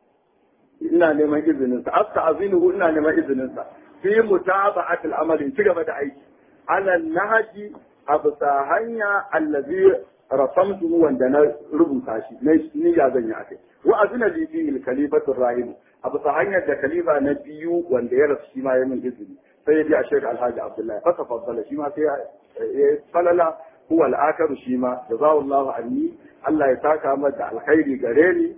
ina neman izinin sa asta azinuhu ina neman izinin sa fi mutaba'at al-amal ci gaba da aiki ala nahji absa hanya allazi rasamtu wanda na rubuta shi na niyya zan yi akai wa azina li fi al-khalifatu rahim absa hanyar da khalifa na biyu wanda ya rasu shi ma ya min izini sai ya bi a shekar alhaji abdullahi fa tafaddala shi ma sai ya falala huwa al-akaru shi ma jazawallahu anni Allah ya saka mata alkhairi gare ni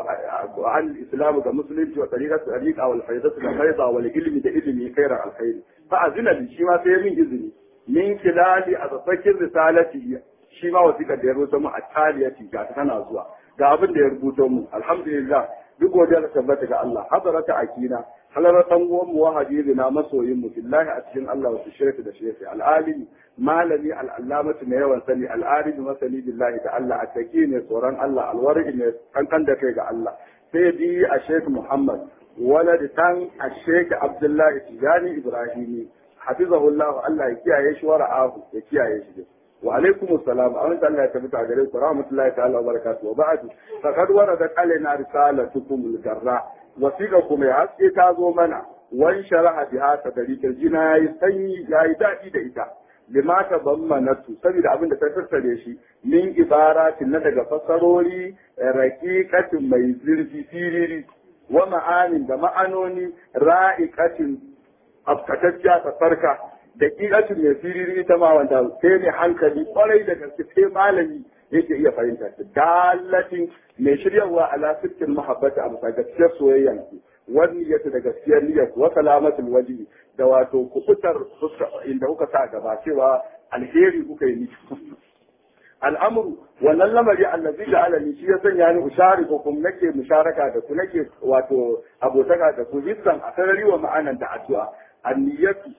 وعن الإسلام كمسلم وطريقة طريقة والفيضة كفيضة والعلم ده علمي خير الخير فأذن لي شما سيمين إذني من خلال أتفكر رسالتي شما وثيقة دي رسوم التالية جاتنا زوا ga abin da ya rubuto mu alhamdulillah duk godiya da tabbata ga Allah hadarata akina halar dan uwan mu wahadi na masoyin mu billahi a cikin Allah wasu shirki da shirki al'alim malami al'allamatu mai yawan sani al'alim masani billahi da Allah attaki ne tsoron Allah alwari ne kankan da kai ga Allah sai bi a Sheikh Muhammad walad tan a Sheikh Abdullahi Tijani Ibrahimi hafizahullah Allah ya kiyaye shi wa ra'ahu ya kiyaye shi wa alaikum assalam a wanda Allah ya tabbata a gare ku rahmatullahi ta'ala wa barakatuh wa ba'du faqad waradat alaina risalatukum al-garra wasiqa kuma ya haske ta zo mana wan sharaha biha tadari kirjina yayi sanyi yayi dadi da ita lima ta bammanatu saboda abin da ta tattare shi min ibaratin na daga fasarori raqiqatin mai zurfi siriri wa ma'anin da ma'anoni ra'iqatin afkatacciya ta farka da ƙiƙatin mai firiri ita ma wanda sai ne hankali kwarai da gaske sai malami yake iya fahimta ta dalatin mai shiryarwa ala sittin mahabbata a bisa gaskiyar soyayyan ku wani yata da gaskiyar niyyar wa salamatul waji da wato kufutar inda kuka sa gaba cewa alheri kuka yi miki al'amuru wannan lamari allazi da alani shi ya sanya ni ushari ko kuma nake musharaka da ku nake wato abotaka da ku hissan a sarari wa ma'anan da addu'a anniyatu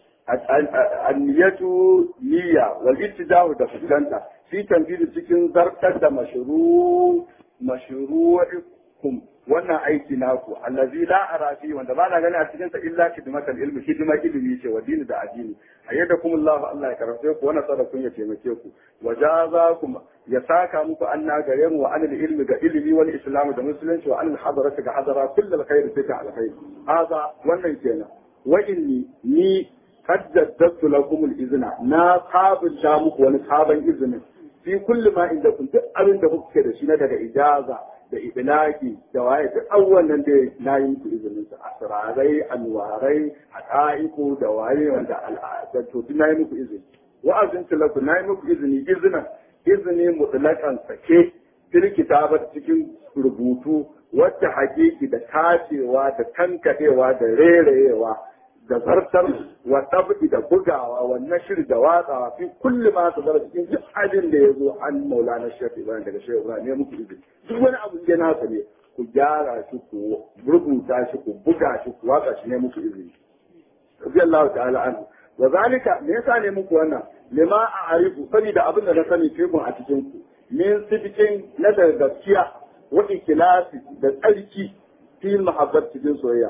anniyatu niyya wal ittijahu da fuskanta fi tanfidu cikin zartar da mashru mashru'ikum wannan aiki naku allazi la ara fi wanda ba na gani a cikin sa illa khidmatal ilmi hidimar ilimi ce wa dini da addini ayyadakum Allah Allah ya karfe ku wa nasara kun ya taimake ku wa jazakum ya saka muku anna gare mu wa anil ilmi ga ilimi wal islam da musulunci wa anil hadarati ga hadara kullu khair fi ta alkhair hada wannan kenan wa inni ni qad jaddadtu lakum al izna na sabunta muku wani sabon izinin fi kulli ma inda kun duk abin da kuke da shi na daga ijaza da ibnaki da waye duk abubuwan nan da na yi muku izinin su asrarai anwarai haqa'iqu da waye wanda al'ada to duk na yi muku izini wa'azin tilaku na yi muku izini izinin izini mutlakan sake fil kitabat cikin rubutu wacce hakiki da tacewa da tankadewa da rerewa da zartar wa tabbi da bugawa wa nashir da watsawa fi kulli ma su zara cikin duk abin da ya zo an maulana shafi ibrahim daga shafi ibrahim ne muku izini duk wani abu da nasa ne ku gyara shi ku rubuta shi ku buga shi ku watsa shi ne muku izini radiyallahu ta'ala anhu wa zalika me yasa ne muku wannan lima a arifu saboda abin da na sani fikun a cikin ku min sidikin na da gaskiya wa ikilasi da tsarki fi mahabbat cikin soyayya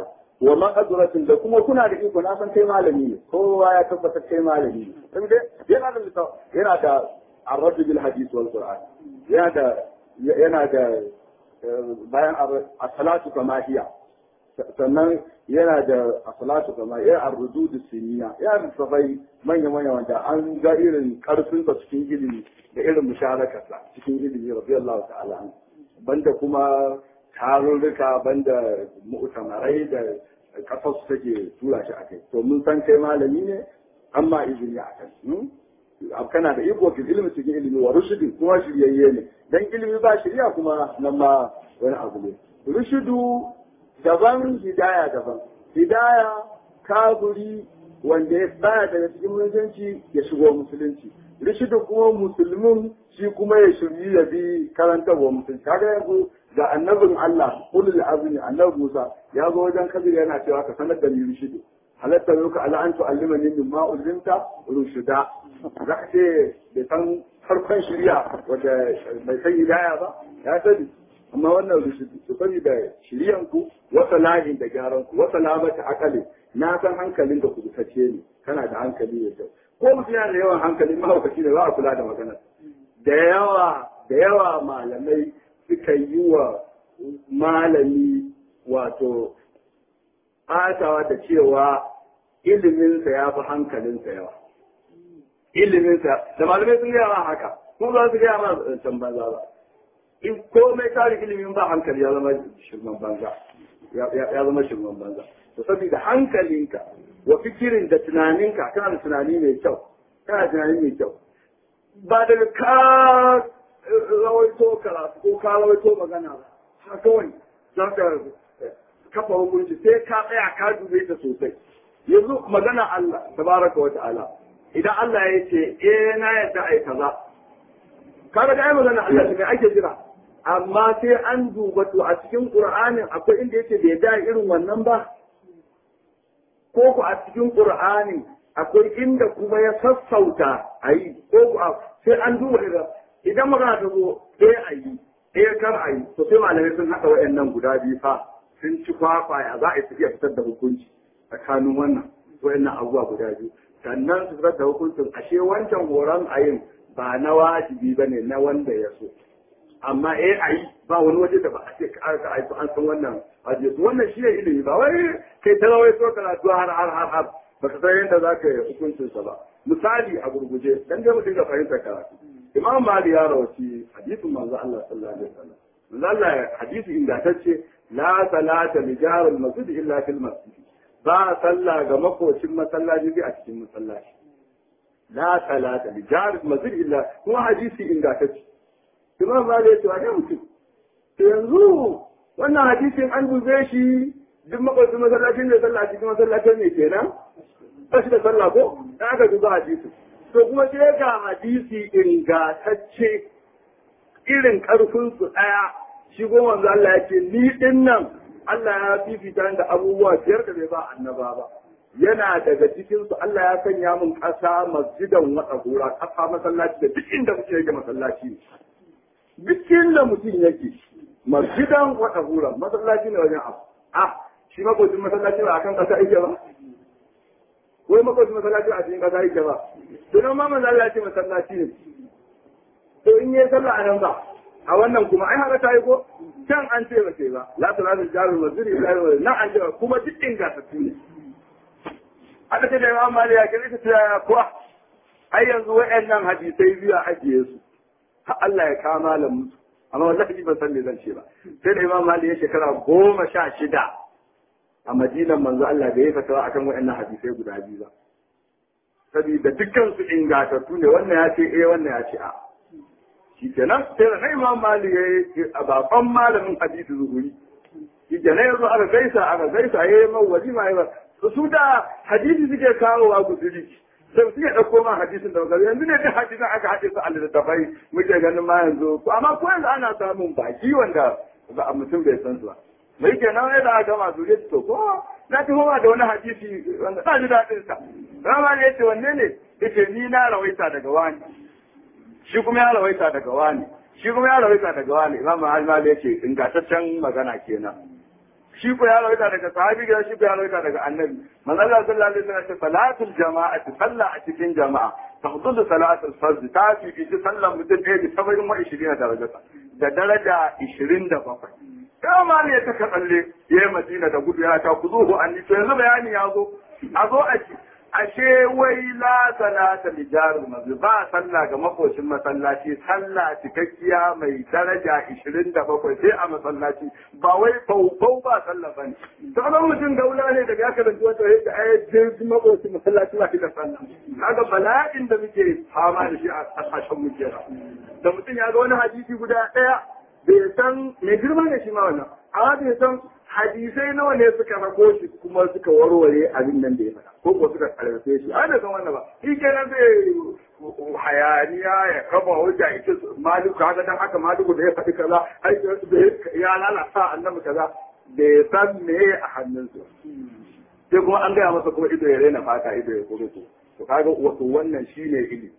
wa maqduratin da kuma kuna da iko na san kai malami ne kowa ya tabbatar kai malami ne saboda yana da yana da arradu bil hadith wal qur'an yana da yana da bayan as-salatu kama hiya sannan yana da as-salatu kama ya ar-rudud siniya ya da sabai manya manya wanda an ga irin karfin sa cikin ilimi da irin musharakarsa cikin ilimi radiyallahu ta'ala banda kuma tarurruka banda mu'tamarai da kasar su take tura shi akai to mun san kai malami ne amma izini akai kana da iko fil ilmi cikin ilimi wa rushdi kuma shiryayye ne dan ilimi ba shirya kuma nan ma wani abu ne rushudu daban hidaya daban hidaya kaburi wanda ya tsaya daga cikin musulunci ya shigo musulunci rishidu kuma musulmin shi kuma ya shiryu ya bi karantarwa musulunci kaga yanzu ga annabin Allah ulul azmi annabi Musa ya zo wajen kabir yana cewa ka sanar da ni rishidu halatta yau ka ala an tu'allimani min ma ulimta rushida za ka ce bai san farkon shirya wanda bai san hidaya ba ya sani amma wannan rushudu su sani da shiryan ku wata lahin da gyaran ku wata labata akali na san hankalin da kubutacce ne kana da hankali da kyau ko mutum yana da yawan hankali mahaukaci ne ba a kula da magana da yawa da yawa malamai suka yi wa malami wato ɓatawa da cewa iliminsa ya fi hankalinsa yawa iliminsa da malamai sun gaya ma haka kuma ba su gaya ma can banza ba in komai tarin ilimin ba hankali ya zama shirman banza ya zama shirman banza to saboda hankalinka wa fikirin da tunaninka kana da tunani mai kyau kana da tunani mai kyau ba daga ka rawaito karatu ko ka rawaito magana ba ha kawai za ka kafa hukunci sai ka tsaya ka dube ta sosai yanzu magana Allah tabaraka wa ta'ala idan Allah ya ce eh na yadda ai kaza kaga da ai magana Allah ne ake jira amma sai an duba to a cikin Qur'anin akwai inda yake bai da irin wannan ba ko ku a cikin Qur'anin akwai inda kuma ya sassauta ayi ko ku sai an duba da idan magana ta zo eh ayi eh kar ayi to sai malamai sun haɗa wayannan guda biyu fa sun ci kwakwa ya za a yi tafiya fitar da hukunci tsakanin wannan wayannan abubuwa guda biyu sannan su fitar da hukuncin ashe wancan horon ayin ba na wajibi ba ne na wanda ya so amma eh a yi ba wani waje da ba a ce ka aka aiki an san wannan waje su wannan shi ne ilimi ba wai kai ta rawai so karatu har har har har ba ka san yadda za ka yi hukuncin sa ba misali a gurguje dan dai mu dinga fahimtar karatu imam mali ya rawaci hadisin manzo Allah sallallahu alaihi wasallam manzo Allah hadisi ingantacce la salata li jaril masjid illa fil masjid ba sallah ga makocin masallaci a cikin masallaci la salata li jaril masjid illa kuma hadisi ingantacce imam mali ya ce wa mutum to yanzu wannan hadisin an dube shi duk makwacin masallacin da sallah cikin masallacin ne kenan ba shi da sallah ko dan aka duba hadisi to kuma sai ga hadisi ingantacce irin karfin su daya shi goma manzo Allah ya ce ni din nan Allah ya fifita da abubuwa biyar da bai ba annaba ba yana daga cikin su Allah ya sanya mun kasa masjidan wata gora kasa masallaci da duk inda mutum yake masallaci ne duk inda mutum yake masjidan wata gora masallaci ne wajen abu ah shi makocin masallaci ba akan kasa yake ba wai makocin masallaci a cikin kasa yake ba to nan ma manzo Allah ya ce masallaci ne to in yi sallah a nan ba a wannan kuma ai haka ta yi ko can an ce ba ce ba la salatu jarul masjid illa nan an ce kuma duk ingantattu ne aka ce da imam mali ya kire ta ya kuwa ai yanzu wayannan hadisai biyu a ajiye su har Allah ya kama malam musu amma wallahi ban san me zan ce ba sai da imam mali ya shekara goma sha shida a madinan manzo Allah da ya fatawa akan wayannan hadisai guda biyu ba saboda dukkan su ingantattu ne wannan ya ce eh wannan ya ce a shi kenan sai da imam mali ya yi a baban malamin hadisi zuhuri shi kenan yanzu aka gaisa aka gaisa ya yi man walima ya su da hadisi suke kawo a guduri sai suke ɗauko ma hadisin da magana yanzu ne duk hadisin aka haɗe su a littattafai muke ganin ma yanzu amma ko yanzu ana samun baki wanda ba a mutum bai san su ba mai kenan ya da aka masu ya to ko na fi homa da wani hadisi wanda ba ji daɗin sa rama ne ya ce wanne ne ya ce ni na rawaita daga wani shi kuma ya rawaita daga wani shi kuma ya rawaita daga wani imam al ya ce ingantaccen magana kenan shi ko ya rawaita daga sahabi ga shi ko ya rawaita daga annabi manzo Allah sallallahu alaihi wasallam ce salatul jama'ati sallah a cikin jama'a tafdulu salatul fard ta fi fi sallan mutum ɗaya da saba'in wa ishirin darajata da daraja ishirin da bakwai sai ma ne ta tsalle ya yi madina da gudu ya ta ku zo ko an to yanzu bayani ya zo a zo a ci ashe wai la salata li jaril masjid ba sallah ga makocin masallaci sallah cikakkiya mai daraja 27 sai a masallaci ba wai faufau ba sallah bane to nan mutum gaula ne daga aka da wata yadda ai jirgin makocin masallaci ba da sallah kaga bala'in da muke fama da shi a kasashen mu da mutum ya ga wani hadisi guda daya bai san mai girma ne shi ma wannan amma bai san hadisai nawa ne suka rako shi kuma suka warware abin nan da ya faɗa ko ko suka karfe shi ai da san wannan ba shi kenan zai hayaniya ya kama hujja ya ce maliku haka dan haka maliku da ya faɗi kaza ai ya lalata annabi kaza bai san me a hannunsa sai kuma an gaya masa kuma ido ya raina fata ido ya kuro to kaga wato wannan shine ilimi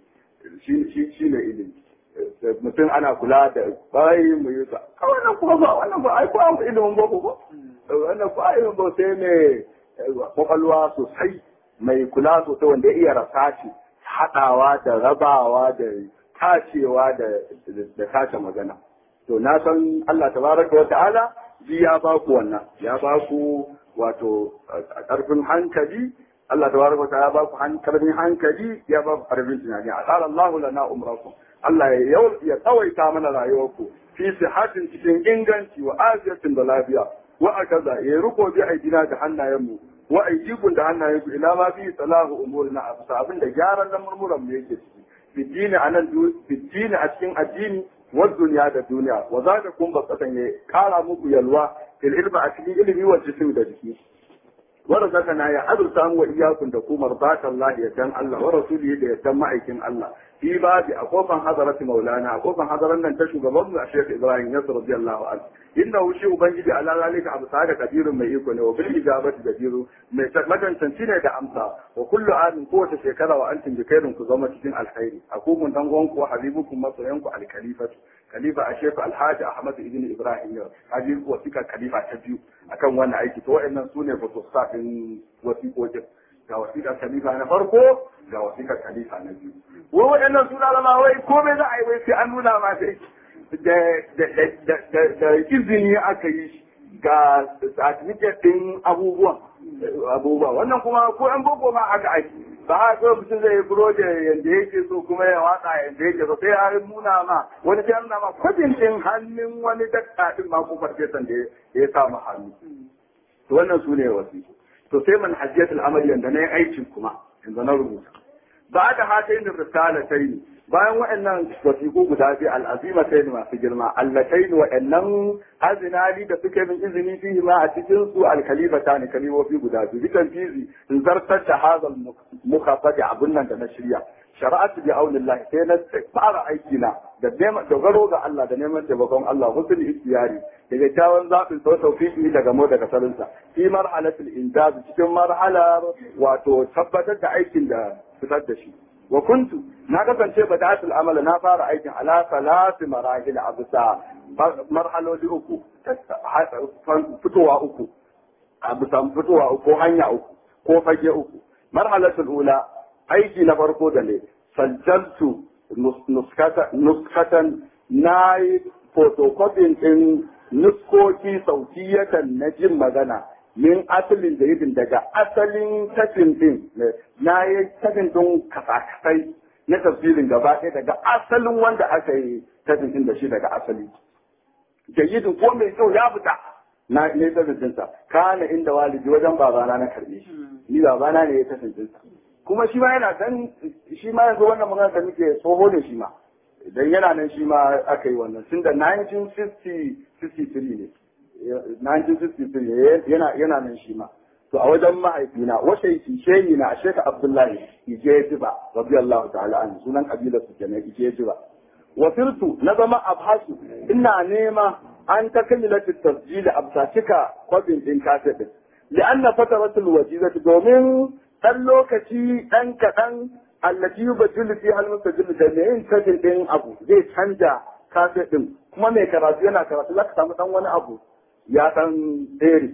shine ilimi mutum ana kula da bayi mu yi sa wannan kuma ba wannan ba ai ba ilimin boko ko wannan ba ilimin ba sai mai kwakwalwa sosai mai kula sosai wanda ya iya rasashi haɗawa da rabawa da tacewa da da tace magana to na san Allah tabaraka wa ta'ala ji ya ba ku wannan ya ba ku wato ƙarfin hankali Allah tabaraka wa ta'ala ya ba ku ƙarfin hankali ya ba ku ƙarfin tunani a tsara Allah lana umrakum Allah ya tsawaita mana rayuwarku fi sihatin cikin inganci wa afiyatin da lafiya wa akaza ya riko bi aidina da hannayenmu wa aidikun da hannayenku ila ma fi salahu umurina a bisa abin da gyaran nan murmuran mu yake ciki bidini anan bidini a cikin addini wa duniya da duniya wa zaka kun basatan ya kara muku yalwa fil ilmi a cikin ilimi wa jismi da jiki ورزقنا يا أدرسان وإياكم تكون مرضاة الله يدن الله ورسوله يدن معيكم الله في باب أخوفا حضرة مولانا أخوفا حضرنا أن تشوف ضمن الشيخ إبراهيم يسر رضي الله عنه إنه شيء بنجي على ذلك أبو سعد كبير ما يكون وبالإجابة كبير مكان تنسينا دا أمسا وكل عام قوة شكرا وأنتم بخير كزومة دين الخير أخوكم تنغونكم وحبيبكم مصرينكم الخليفة khalifa a shefu alhaji ahmad ibn ibrahim yau haji wasiƙa khalifa ta biyu akan wannan aiki to wa'annan su ne fotosta ɗin wasiƙoƙin ga wasiƙar khalifa na farko ga wasiƙar khalifa na biyu wai waɗannan suna zama wai komai za a yi wai sai an nuna ma sai da izini aka yi ga certificate ɗin abubuwan abubuwa wannan kuma ko an boko ma aka aiki ba a kawai mutum zai yi buroje yadda yake so kuma ya watsa yadda yake so sai ya nuna ma wani sai nuna ma kwajin ɗin hannun wani dakta ɗin ma ko farfesan da ya samu hannu to wannan su ne wasu to sai man hajjiyatul amali yanda na yi aikin kuma yanzu na rubuta ba da hata yin risala ta yi bayan waɗannan wasiƙu guda biyu al'azima ta yi masu girma allatai ne waɗannan azinali da suke min izini fihi ma a cikin su alkalifa ta ne kalifofi guda biyu bitan fizi in zartar da hazal mukafa da abun nan da na shirya shari'atu bi aunillah sai na fara aiki na da neman dogaro ga Allah da neman taimakon Allah husnul ikhtiyari daga kyawun zaɓin sau tawfiqi daga mu daga sarinsa fi marhalatul injaz cikin marhalar wato tabbatar da aikin da fitar da shi wa kuntu na kasance ba da amala na fara aikin ala salasi marahil a bisa marhaloli uku fitowa uku a bisa fitowa uku ko hanya uku ko fage uku marhalatul ula aiki na farko da ne sajjaltu nuskatan na yi photocopying din nuskoki sautiyatan na jin magana min asalin jaridin daga asalin tafin din na yi tafin din kasakasai na tafsirin gaba ɗaya daga asalin wanda aka yi tafin din da shi daga asali jaridin ko mai kyau ya fita na ne tafin dinsa kana inda walidi wajen babana na karbe shi ni babana ne ya tafin dinsa kuma shi ma yana dan shi ma yanzu wannan magana da muke tsoho ne shi ma idan yana nan shi ma aka yi wannan tun da 1963 ne 1963 yana yana nan shi ma to a wajen mahaifina washe shehi na sheka abdullahi ije jiba radiyallahu ta'ala an sunan kabilar su kenan ije jiba wa firtu na zama abhasu ina nema an ta kamilatu tasjili absa cika kwabin din kaset din li'anna fataratul wajizati domin dan lokaci dan kadan allati yubaddilu fi hal mustajil da ne yin tajin din abu zai canja kaset din kuma mai karatu yana karatu zaka samu dan wani abu ya dan tsere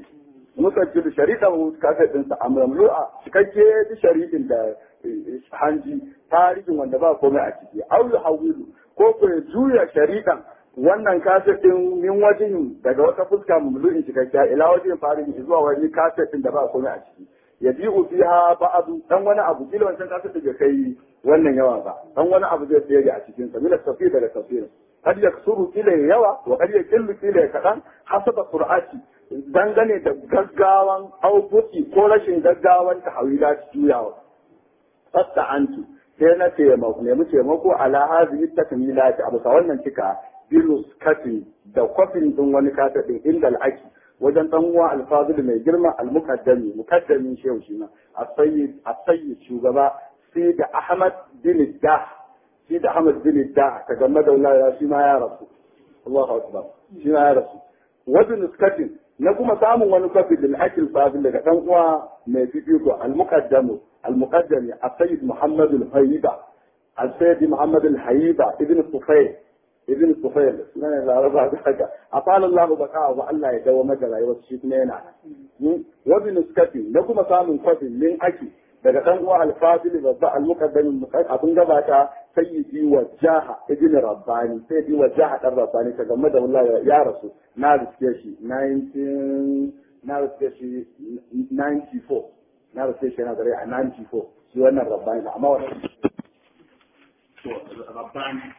musajjil sharidan kaset ɗinsa a mamlu'a cikakke da shari'in da hanji tarihin wanda ba komai a ciki au hawilu ko ko ya juya sharidan wannan kaset ɗin min wajen daga wata fuska mamlu'in cikakkiya ila wajen farin zuwa wani kaset ɗin da ba komai a ciki ya bi fiha ba'adu dan wani abu kila wancan kaset da kai wannan yawa ba dan wani abu zai tsere a cikin sa min tafsir daga tafsir kad yaksuru kila yawa wa kad yakillu kila kadan hasaba qur'ati dangane da gaggawan aukuti ko rashin gaggawan tahawila juyawa fasta antu sai na taimako nemi taimako ala hazihi takmilati abu sa wannan cika bilus katin da kwafin din wani kata din inda al'aki wajen dan uwa alfazil mai girma al-muqaddami muqaddamin shehu shi ma as-sayyid as-sayyid shugaba sai da ahmad bin dah sai da ahmad bin dah ta game da Allah shi ma ya rasu Allahu akbar shi ma ya rasu wajen nuskatin na kuma samun wani kwafi da akil fazil daga dan uwa mai fifiko al-muqaddamu al-muqaddami as-sayyid muhammad al-hayyiba al-sayyid muhammad al-hayyiba ibn sufayl ibn Sufayl sunan Laraba da haka afala Allah baka wa Allah ya dawo maka rayuwar shi kuma yana wa bi nuskati na kuma samun kwafin min aki daga dan uwa al-fadil babba al-muqaddim abin gabata sayyidi wa jaha ibn rabbani sayyidi wa jaha dan rabbani ta game da wallahi ya rasu na riske shi 19 na riske shi 94 na riske shi na gare a 94 shi wannan rabbani amma wannan to rabbani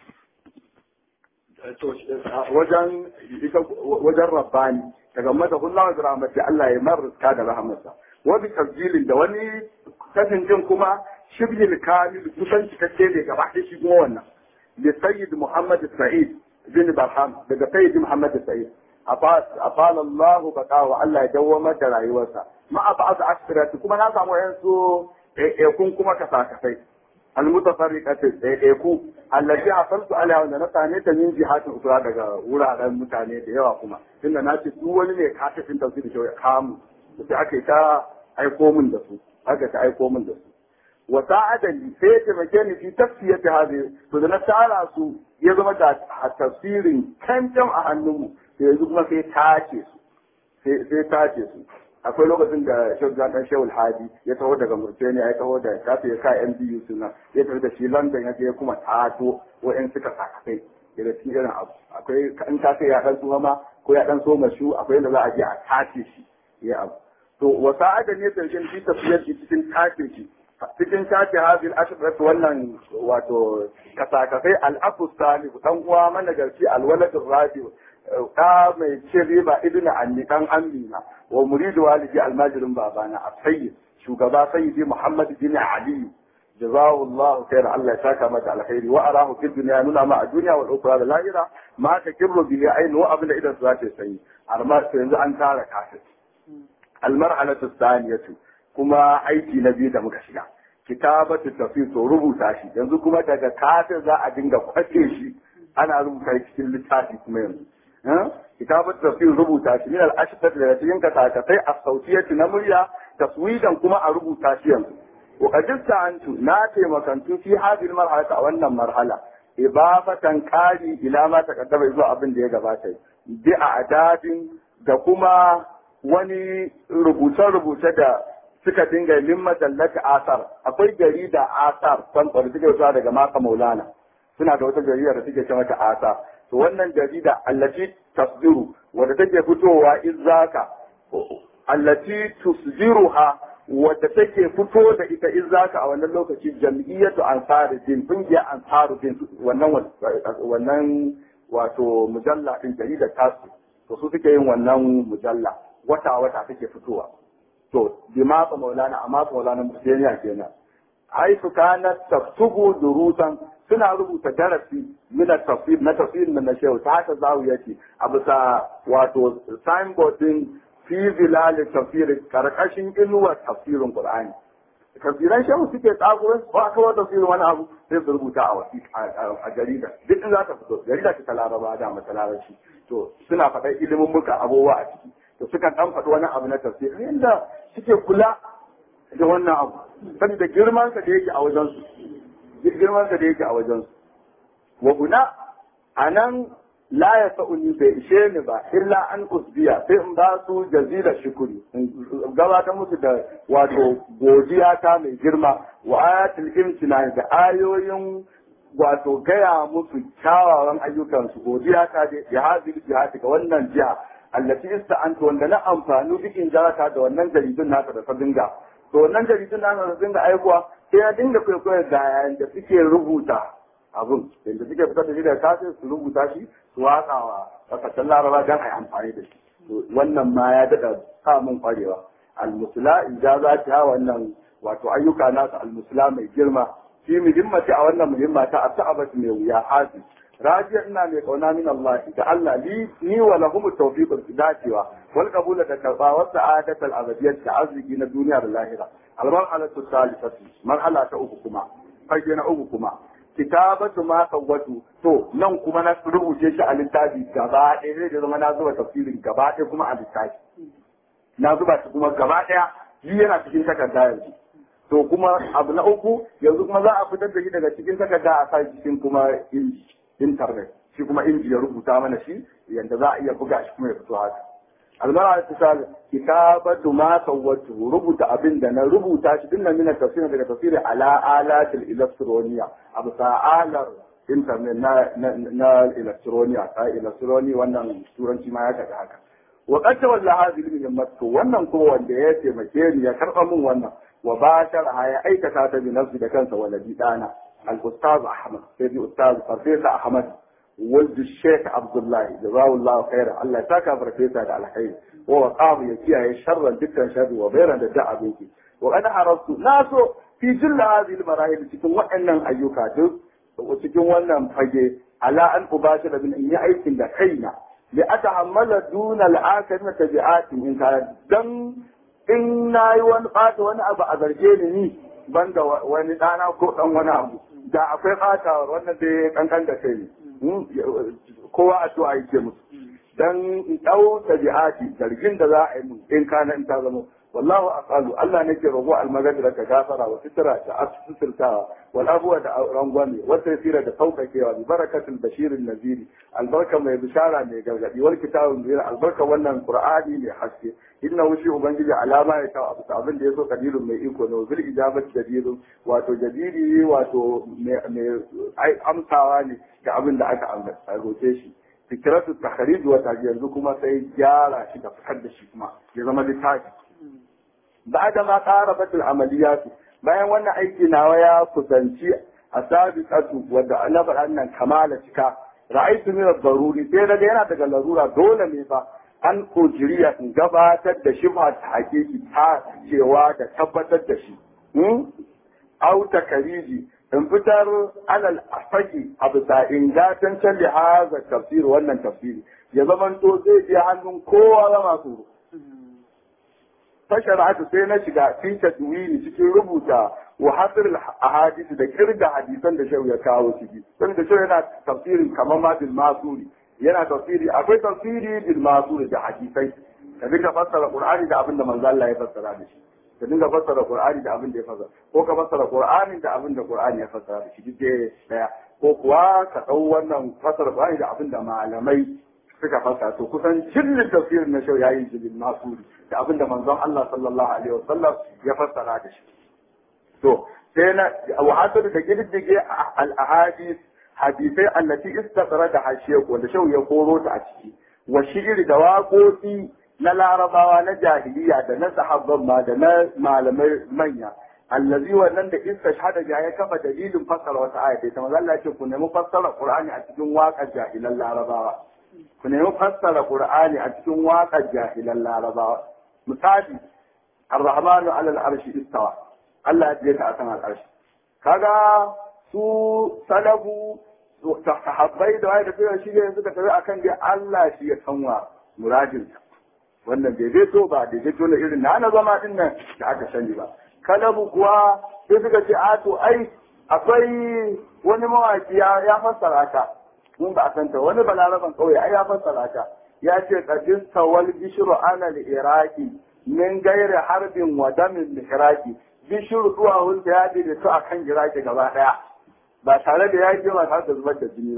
wajen wajen rabbani daga mata kullum da rahmati Allah ya marzuka da rahmatsa wani tabjilin da wani kasancin kuma shibhil kamil kusan cikakke ne gaba da shi kuma wannan li sayyid muhammad sa'id bin barham daga sayyid muhammad sa'id afal Allah baka wa Allah ya dawwamar da rayuwarsa ma a ba'd asirati kuma na samu yansu kun kuma kasa-kasai المتفرقة ɗaiɗaiku allafi hasaltu alaiha wanda na same ta min jihatin usura daga wuraren mutane da yawa kuma tunda na ce duk wani ne ka tafin tafsir da ya kamu sai aka yi ta aiko min da su aka ta aiko min da su wa sa'adani sai ya taimake ni fi tafsiyati hadi to da na tara su ya zama da tafsirin kancan a hannunmu sai yanzu kuma sai tace su sai tace su akwai lokacin da Sheikh Jan dan Shehu Hadi ya taho daga Mauritania ya taho da kafe ya ka MBU suna ya tafi da shi London ya je kuma tato wa'en suka sakatai daga cikin irin abu akwai in ka sai ya dan tsuwa ma ko ya dan so mashu akwai yadda za a je a tace shi ya abu to wa sa'ada ne da shi tafiyar shi cikin tace shi cikin tace hadil ashrat wannan wato kasakasai al-afu salih dan uwa mana garci al-waladur rabi da mai cin riba ibn anni dan amina wa muridu walidi almajirin babana a sayyid shugaba sayyidi muhammad bin ali jazahu allah khair allah ya saka mata alkhairi wa arahu fid dunya nuna ma a duniya wal ukhra da lahira ma ta kibru bi ayn wa abla idan su zata sanyi amma yanzu an tara kafir almarhalatu thaniyatu kuma aiki na biyu da muka shiga kitabatu tafsir to rubuta shi yanzu kuma daga kafir za a dinga kwace shi ana rubuta cikin littafi kuma yanzu kitabat tafsir rubuta shi min al-ashfat da cikin kasakatai a sautiyati na murya taswidan kuma a rubuta shi yanzu wa qadista antu na taimakantu fi hadhihi marhala a wannan marhala ibafatan qali ila ma taqaddama zuwa abin da ya gabata bi adadin da kuma wani rubuce-rubuce da suka dinga min majallati asar akwai jarida asar san suke zuwa daga maka maulana suna da wata jarida da suke ce mata asar to wannan jarida allati tasdiru wadda take fitowa izaka allati tusdiruha wadda take fito da ita izaka a wannan lokaci jam'iyyatu ansaruddin kungiyar ansaruddin wannan wannan wato mujalla din jarida tasu to su suke yin wannan mujalla wata wata take fitowa to bi matsa maulana a matsa maulana musulmiya kenan haifu kanat taktubu durusan suna rubuta darasi mina tafsir na tafsir na shehu ta haka zawu yake a bisa wato signboard din fi zilal tafsir karkashin inuwar tafsirin qur'ani tafsiran shehu suke tsagurin ba kawai tafsirin wani abu sai su rubuta a wasi a jarida duk in za ta fito jarida ta laraba da mata larabci to suna faɗa ilimin muka abubuwa a ciki to sukan dan faɗi wani abu na tafsir yanda suke kula da wannan abu saboda girman sa da yake a wajen su girman sa da yake a wajen su wa guna anan la ya sa'uni bai ishe ni ba illa an usbiya sai in ba su jazila shukuri in gabatar musu da wato godiya ta mai girma wa ayatul imtina da ayoyin wato gaya musu kyawawan ayyukansu godiya ta da ya hazil jihati ga wannan jiha allati ista'antu wanda na amfani bikin jarata da wannan jaridun naka da ta dinga to wannan jaridun naka da dinga aikuwa sai ya dinga kwaikwayo da yayin da suke rubuta abun yadda suke fitar da shi daga kafin su rubuta shi su watsa wa kasashen laraba don a yi amfani da shi wannan ma ya daɗa samun kwarewa almusula ijaza ta wannan wato ayyuka nasu almusula mai girma fi muhimmati a wannan muhimma ta asabatu mai wuya hafi rajiya ina mai kauna min Allah da Allah li ni wa lahum tawfiq dacewa wal qabul da karba wa sa'adat al abadiyyah da arziki na duniya da lahira al marhalatu thalithatu marhala ta uku kuma fage na uku kuma kitabatu ma sawwatu to nan kuma na rubuce shi a littafi gaba ɗaya zai zama na zuba tafsirin gaba ɗaya kuma a littafi na zuba shi kuma gaba ɗaya yi yana cikin takarda yanzu to kuma abu na uku yanzu kuma za a fitar da shi daga cikin takarda a sa cikin kuma inji internet shi kuma inji ya rubuta mana shi yanda za a iya buga shi kuma ya fito haka almara ta sa kitabatu ma sawwatu rubuta abin da na rubuta shi dinnan mina tafsir daga tafsiri ala alatil electronia abu sa'alar internet na na electronia ta electronia wannan turanci ma ya tafi haka wa qad tawalla hadhihi al-muhimmat wannan ko wanda ya taimake ni ya karba min wannan wa bashara ya aikata ta bi nafsi da kansa waladi dana al-ustaz ahmad sai bi ustaz farfesa ahmad ولد الشيخ عبد الله جزاه الله خيرا الله تاكا فرفيسا على الخير وهو قاضي يكيا شرا دكا شر وبيرا دعا بك وأنا عرفت ناسو في جل هذه المراحل cikin waɗannan ayyuka duk cikin wannan fage ala an ubashira bin in yi aikin da kaina li atahammala duna al'akari na tabi'ati in kana dan in nayi wani ɓata wani abu a zarge ni ni banda wani ɗana ko ɗan wani abu da akwai ɓatawar wannan dai kankan da kai kowa addu'a yake musu dan in dau tabi'ati zargin da za a yi mun in kana in ta zama wallahu aqalu Allah nake rogo almagadira ka gafara wa sitra ta asfitirtawa wal abwa da rangwame wa tasira da saukakewa bi barakatul bashirin naziri albarka mai bishara mai gargadi wal kitabun zira albarka wannan qur'ani mai haske inna wushi ubangiji alama ya ta abu abin da yaso kadirun mai iko ne zul ijabat jadirun wato jadiri wato mai amsawa ne ga abin da aka ambata roke shi fikiratu takhrij wa yanzu kuma sai gyara shi da fitar da shi kuma ya zama littafi بعد ما قاربت العمليات bayan wannan aiki nawa ya kusanci a sabiqatu wadda na faɗa nan kamala cika ra'aytu min ad-daruri sai daga yana daga larura dole ne fa an kujiriya in gabatar da shi ba ta hakiki ta cewa da tabbatar da shi au takariji in fitar alal afaki a bisa ingantaccen lihaza tafsir wannan tafsiri ya zamanto zai je hannun kowa zama tsoro fashara'atu sai na shiga fi tadwini cikin rubuta wa hasr ahadith da kirga hadisan da shehu ya kawo ciki don da shehu yana tafsirin kamar ma bil masuri yana tafsiri akwai tafsiri bil masuri da hadisai ka dinga fassara qur'ani da abin da manzo Allah ya fassara da shi ka dinga fassara qur'ani da abin da ya fassara ko ka fassara qur'ani da abin da qur'ani ya fassara da shi duk daya ko kuwa ka dau wannan fassara qur'ani da abin da malamai suka fasa to kusan jirgin tafsirin na shau ya yi jirgin masuri da abin da manzon Allah sallallahu alaihi wasallam ya fassara da shi to sai na wahasar da girgige al-ahadith hadisai allati istaqara da hashiya wanda shau ya koro ta a ciki wa shi'ir da waƙoƙi na larabawa na jahiliya da na sahabban ma da na malamai manya allazi wannan da istashhada ya ya kafa dalilin fassara wata aya ta manzo Allah ya ce ku nemi fassara Qur'ani a cikin waƙar jahilan larabawa ku nemi fassara Qur'ani a cikin waƙar jahilan Larabawa. Misali, Ar-Rahmanu alal arshi istawa. Allah ya ta akan al'arshi. Kaga su salabu sahabbai da wai da suka shi ne suka tafi akan dai Allah shi ya sanwa muradin wannan bai zai so ba da zai tona irin na na zama din nan da aka sani ba kalabu kuwa sai suka ce a to ai akwai wani mawaki ya fassara ta mun ba a santa wani balaraban kauye ai ya fassara ta ya ce qadis tawal bishru ana al-iraqi min gairi harbin wa damin al-iraqi bishru zuwa hunta ya da su akan iraki gaba daya ba tare da yaki ba tare da zubar da jini ba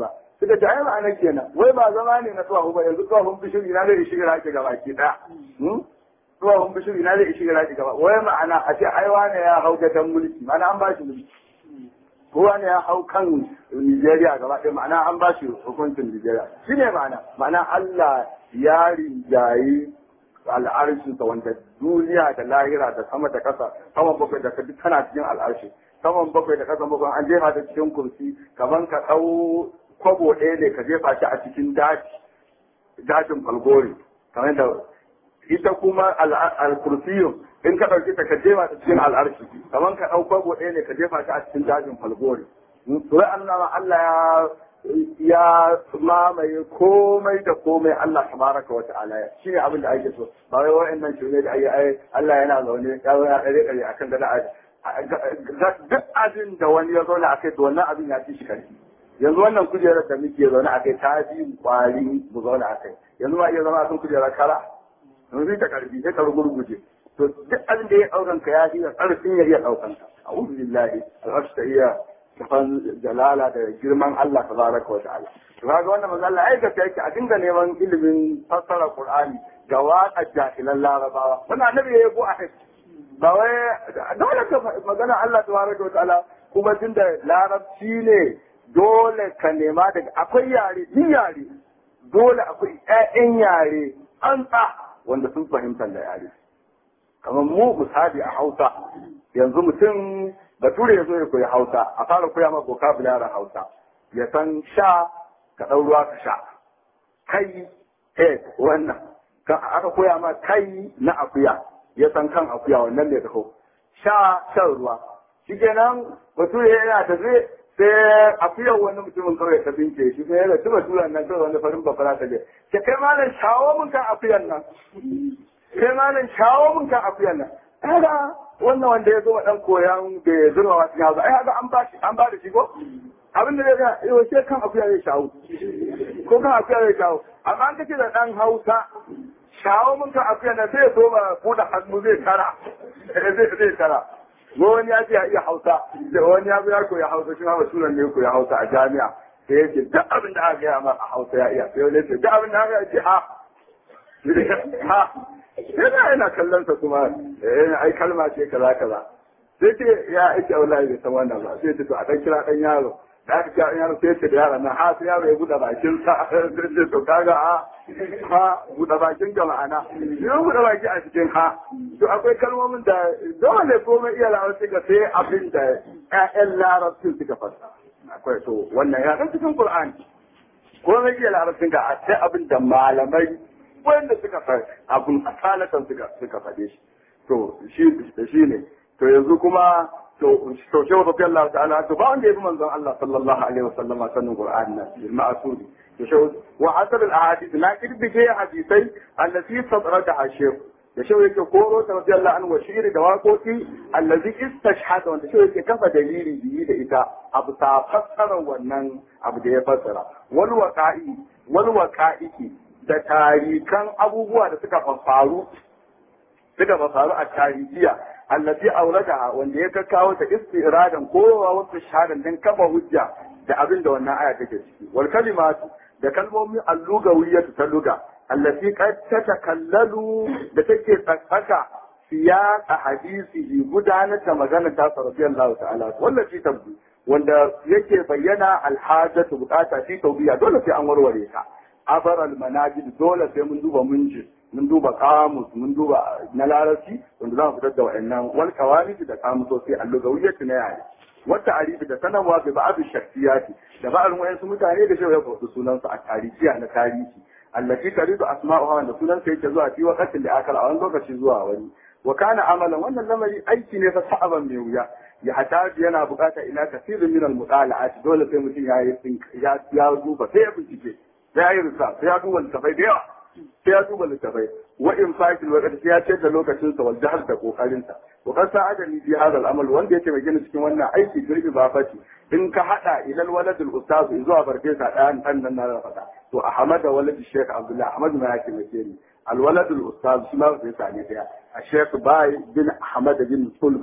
suka ce ai ma'ana kenan wai ba zama ne na tsawo ba yanzu tsawon bishiri na zai shiga raki gaba ki da tsawon bishiri na zai shiga raki gaba wai ma'ana a ce ai wane ya hau gadon mulki ma'ana an ba shi mulki kowa ne ya hau kan Nigeria gaba ɗaya ma'ana an ba shi hukuncin Nigeria shi ne ma'ana ma'ana Allah ya rinjayi al'arshinsa wanda duniya da lahira da sama da ƙasa saman bakwai da ka duk tana cikin al'arshi saman bakwai da ƙasan bakwai an jefa ta cikin kursi kaman ka ɗau kwabo ɗaya ne ka jefa shi a cikin daji dajin falgori kamar da ita kuma al-kursiyu in ka ɗauki ta ka jefa ta cikin al'arshi kamar ka ɗau kwabo ɗaya ne ka jefa ta a cikin dajin falgori sai Allah Allah ya mamaye komai da komai Allah tabaraka wa ta'ala shi ne abin da ake so ba wai wa'annan shi ne da ayi ai Allah yana zaune ya zo ya dare dare akan gada duk abin da wani ya zauna akai to wannan abin ya ci shi karfi yanzu wannan kujerar da muke zaune akai ta fi kwari mu zauna akai yanzu ma iya zama akan kujerar kara yanzu ta karfi sai ka rugurguje to duk abin da ya daukan ka ya fi karfin ya iya daukan ka a'udhu billahi al-arsh ta iya kafan jalala da girman Allah tabaraka wa ta'ala to kaga wannan manzo Allah ai gaskiya yake a dinga neman ilimin fassara Qur'ani ga waƙa jahilan Larabawa wannan annabi ya go a kai ba wai dole ka magana Allah tabaraka wa ta'ala kuma tunda larabci ne dole ka nema daga akwai yare ni yare dole akwai ƴaƴan yare an tsa wanda sun fahimta da yare kamar mu misali a Hausa yanzu mutum bature ya zo ya koyi hausa a fara koya ma vocabulary hausa ya san sha ka ɗau ruwa ka sha kai eh wannan kan aka koya ma kai na akuya ya san kan akuya wannan ne taho sha shan ruwa shikenan bature yana tafi sai akuyar wani mutumin kawai ta bince shi sai yana tuba turan nan kawai wani farin babara ta je ke kai malam shawo mun kan akuyan nan kai malam shawo mun kan akuyan nan kaga wannan wanda ya zo dan koyan da ya zurma wa cikin hausa ai haka an ba shi an ba da shi ko abin da zai ga yau sai kan akuya zai shawo ko kan akuya zai shawo amma an kace da dan hausa shawo mun kan akuya na sai zo ba buɗe hannu zai tara zai zai tara wani ya ce ya iya hausa da wani ya ya koya hausa shi ma basuran ne koya hausa a jami'a sai ya ce duk abin da aka gaya ma a hausa ya iya sai wani ya ce duk abin da aka ce ha ha sai da yana kallon sa kuma ai kalma ce kaza kaza sai ce ya ake wallahi bai san wannan ba sai ce to a dan kira dan yaro da aka kira dan yaro sai ce da yaron nan ha sai yaro ya buɗe bakin sa sai ce to kaga a ha buɗe bakin ga ma'ana ya buɗe baki a cikin ha to akwai kalmomin da dole komai iya larabci ga sai abin da ƴaƴan larabcin suka fasa akwai to wannan ya kan cikin qur'ani komai iya larabcin ga sai abin da malamai wanda suka fa abun asalatan suka suka faɗe shi to shi da shi ne to yanzu kuma to to shi wa Allah ta'ala to ba wanda yabi manzon Allah sallallahu alaihi wasallam sanin Qur'an nan bil ma'sudi to shi wa asar al ahadith na kirdige hadisai allati sadrada ashir da shi yake koro ta radiyallahu anhu shiri da waƙoƙi allazi istashhada wanda shi yake kafa dalili biyi da ita abu ta fassara wannan abu da ya fassara wal waqa'i wal waqa'iki da tarikan abubuwa da suka faru suka faru a tarihiya allati aurada wanda ya kawo ta istiradan kowa wasu shahadan dan kafa hujja da abin da wannan aya take ciki wal kalimatu da kalmomin allugawiyatu ta luga allati qad tatakallalu da take tsaka siyaq hadisi gudanar da magana ta radiyallahu ta'ala wallahi tabbu wanda yake bayyana alhajatu bukata fi tawbiya dole sai an warware ta abar almanajid dole sai mun duba munji mun duba kamus mun duba na larabci wanda za mu fitar da wa'annan wal kawarij da kamusoci allugawiyyati na yare wata arifi da sanarwa bi ba'd shakhsiyati da ba'd wayansu mutane da shewa ya faɗi sunansu a tarihiya na tarihi allati taridu asma'uha wanda sunansa yake zuwa fi waqtin da akal a wani lokaci zuwa wani wa kana amalan wannan lamari aiki ne fa sa'aban mai wuya ya hataji yana bukata ila kasirin min al-mutala'at dole sai mutum ya yi ya ya duba sai ya bincike sai ya yi risa sai ya duba littafai da yawa sai ya duba littafai wa in fakil wa sai ya ce da lokacin sa wal jahar da kokarin sa wa kan sa'adani fi hadha al-amal wanda yake mai gina cikin wannan aiki girbi ba fati in ka hada ilal waladul ustaz zuwa farfesa ɗayan ɗan nan na faɗa to ahmad walad sheikh abdullah ahmad ma yake mai ni الولد الاستاذ شما في ثاني فيها الشيخ باي بن احمد بن صلبة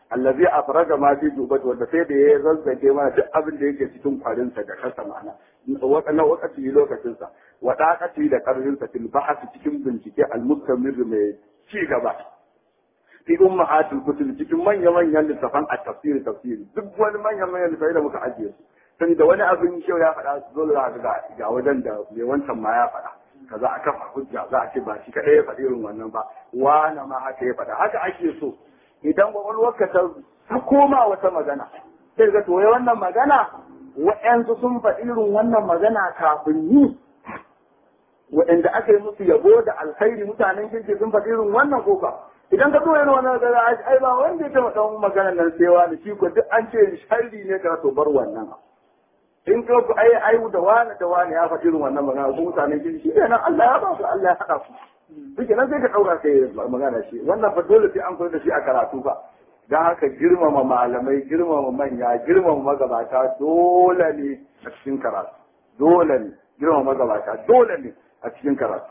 allazi afraga ma fi jubat wanda sai da ya zazzage mana duk abin da yake cikin kwarin sa da kasa ma'ana na wakati lokacin sa wa daqati da karfin sa fil bahth cikin bincike al mustamir mai ci gaba fi ummahatul kutub cikin manya manyan littafan at tafsir tafsir duk wani manyan manyan littafai da muka ajiye su sai da wani abin kyau ya faɗa su zo za ga ga wajen da mai wancan ma ya faɗa kaza a kafa hujja za a ce ba shi kaɗai ya faɗi irin wannan ba wani ma haka ya faɗa haka ake so idan kwakwalwarka ta ta koma wata magana sai ga toye wannan magana wa'yansu sun faɗi irin wannan magana kafin yi waɗanda aka yi musu yabo da alkhairi mutanen kirki sun faɗi irin wannan koka idan ka toye wannan magana ai ba wanda ya taɓa ɗan maganar nan sai wani shi ko duk an ce sharri ne ka to bar wannan in ka ku ai ai da wani da wani ya faɗi irin wannan magana ko mutanen kirki shi nan Allah ya ba su Allah ya haɗa su duk nan sai ka ɗaura kai magana shi wannan fa dole sai an koyar da shi a karatu ba don haka girmama malamai girmama manya girmama magabata dole ne a cikin karatu dole ne girmama magabata dole ne a cikin karatu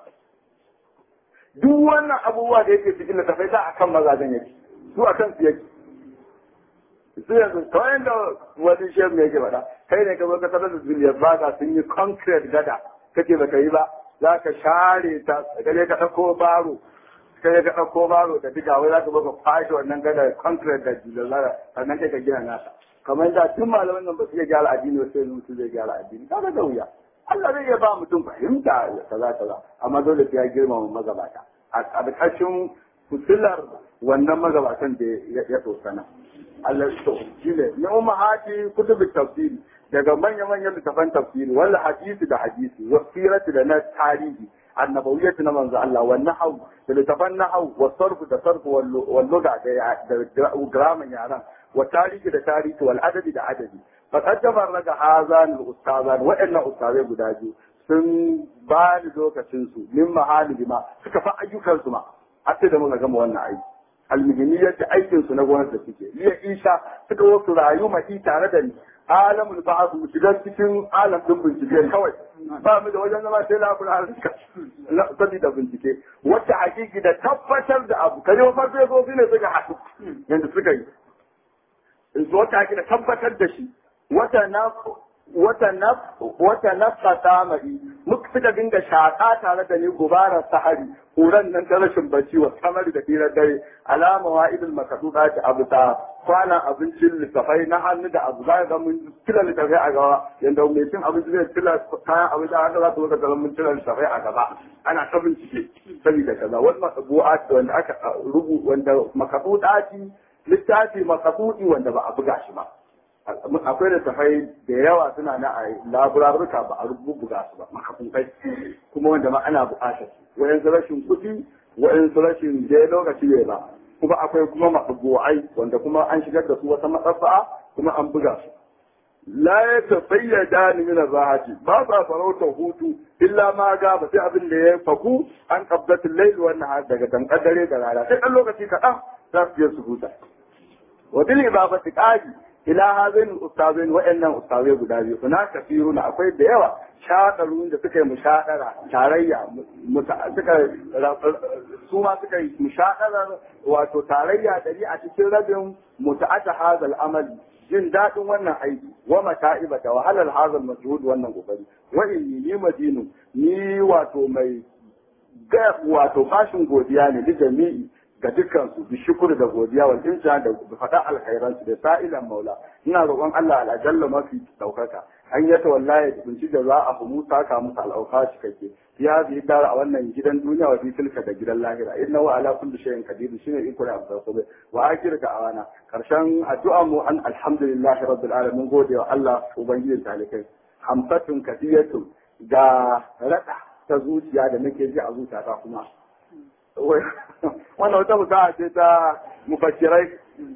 duk wannan abubuwa da yake cikin littafai da akan mazajen yake su akan su yake su yanzu kawai yadda wani shehu yake faɗa kai ne ka zo ka tarar da zuliyar baga sun yi concrete gada kake baka yi ba za ka share ta gaje ka ɗauko baro kai ka ɗauko baro da diga wai za ka baka fashe wannan gada concrete da jilalara sannan kai ka gina nasa kamar da tun malaman nan ba su iya gyara addini ba sai mutum zai gyara addini kaga da wuya Allah zai iya ba mutum fahimta kaza kaza amma dole sai ya girmama magabata a ƙarƙashin fitilar wannan magabatan da ya tsokana Allah to shine ne ummahati kutubut tafsiri daga manya-manyan littafan tafsiri wal hadisi da hadisi wa sirati da na tarihi annabawiyyati na manzo Allah wa nahwu da littafan nahwu wa sarf da sarf wal lugha da grammar yaran wa tarihi da tarihi wal adadi da adadi faqad tafarraga hazan al ustazan wa inna ustazai guda biyu sun ba ni lokacin su min mahali ma suka fa ayyukan su ma har sai da muka gama wannan aiki almuhimiyyar da aikin su na gwamnati da suke liya isa suka wasu rayu mai tare da ni alamul ba'd mu shiga cikin alam din bincike kawai ba mu da wajen zama sai labun harika saboda bincike wacce hakiki da tabbatar da abu kaje wa farfesofi ne suka haɗu yanda suka yi wata hakiki da tabbatar da shi wata na wata naf wata nafsa tamari muka suka dinga shaƙa tare da ni gubarar sahari kuran nan ta rashin bacci wa samari da firar dare alama wa idil makaduda ta abu ta kwana abincin littafai na hannu da abu za ga mun kila littafai a gaba yanda mai cin abinci zai kila kayan abinci haka za su ga mun kila littafai a gaba ana ta bincike saboda kaza wani matsabu'a wanda aka rubu wanda makaduda littafi makadudi wanda ba a buga shi ba akwai da tafai da yawa suna na a laburarruka ba a rubuga su ba makafunkai kuma wanda ma ana buƙatar wayansu rashin kuɗi wayansu rashin je lokaci ne ba kuma akwai kuma maɗubu'ai wanda kuma an shigar da su wata matsafa'a kuma an buga su la ya tafayyada ni min rahati ba sa farautar hutu illa ma ga ba sai abin da ya faku an qabdatul layl wa nahar daga dankar dare da rana sai dan lokaci kaɗan za su je su huta wa bil ibabati qadi ila hazin ustazin wa'annan ustazai guda biyu suna kafiruna akwai da yawa shaɗarun da suka yi mushaɗara tarayya suka su ma suka yi mushaɗarar wato tarayya dari a cikin rabin muta'ata hazal amali jin daɗin wannan aiki wa mata'iba da wahalar hazal majhud wannan kokari wa inni ni madinu ni wato mai ga wato bashin godiya ne da jami'i ga dukkansu bi shukur da godiya wal insa da faɗa alkhairan su da sa'ilan maula ina roƙon Allah al'ajalla mafi daukaka an yata wallahi da kunci da za a humu saka musu al'auka cikakke ya bi dara a wannan gidan duniya wa fi tilka da gidan lahira inna wa ala kulli shay'in qadir shine iko da abu sabai wa akhir da awana karshen addu'a mu an alhamdulillahi rabbil alamin gode wa Allah ubangijin talikai hamsatun kadiyatun ga rada ta zuciya da nake ji a zuciyata kuma wannan wata musa'a ce ta mufassirai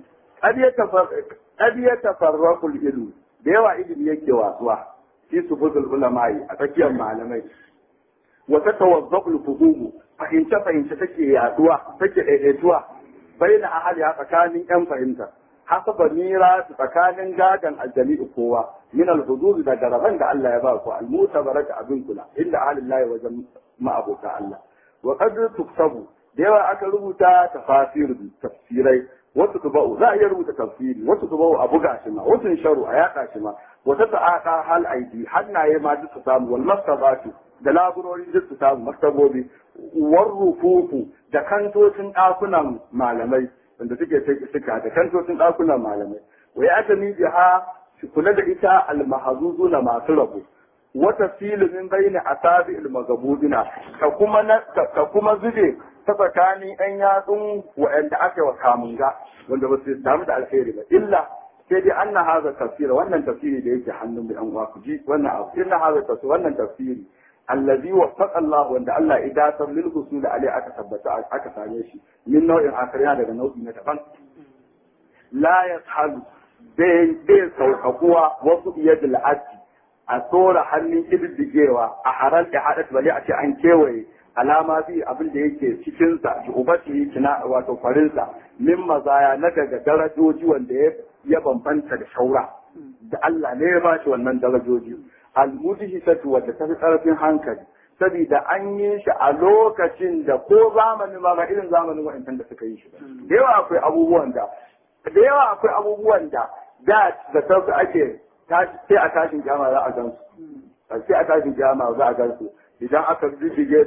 qad yatafarraqu al-ilm da yawa ilimi yake wasuwa fi sufuzul ulama'i a tsakiyar malamai wa tatawazzaqu al-fuhum fahimce fahimce take yaduwa take daidaituwa baina ahli a tsakanin yan fahimta hasaba mira tsakanin gagan aljami'u kowa min al-hudud da garaban da Allah ya ba ku al-mutabaraka abin kula inda ahli Allah wajen ma'abota Allah wa qad tuktabu da yawa aka rubuta tafasir tafsirai wasu tuba'u za a iya rubuta tafsiri wasu tuba'u a buga shi ma wasu sharu a yaɗa shi ma wata ta'aqa hal aidi hannaye ma duk su samu wal mastabatu da laburori duk su samu maktabobi war rufufu da kantocin ɗakunan malamai wanda suke suka da kantocin ɗakunan malamai wa ya ta biha kula da ita almahazuzu na masu rabu wata filimin bayni asabi almagabudina ka kuma ka kuma zube ta tsakanin ɗan yatsun waɗanda aka wa kamunga wanda ba su samu da alheri ba illa sai dai an na haza tafsira wannan tafsiri da yake hannun da yan uwa ku ji wannan abu inna haza tafsiri wannan tafsiri allazi waffaqa Allah wanda Allah ya dasar lil husul alai aka tabbata aka same shi min nau'in akariya daga nau'i na daban la yashalu bai bai sauƙaƙuwa wasu iyadul addi a tsora hannun ƙididdigewa a harar da haɗa bale a ce an kewaye alama bi abin da yake cikinsa ki ubati kina wato farinsa min mazaya na daga darajoji wanda ya bambanta da shaura da Allah ne ya ba shi wannan darajoji almudhisatu wadda ta fi ƙarfin hankali saboda an yi shi a lokacin da ko zamanin ba irin zamanin wa'ancan da suka yi shi da yawa akwai abubuwan da da yawa akwai abubuwan da da da sauka ake sai a tashin jama za a gansu sai a tashin jama za a gansu idan aka riddige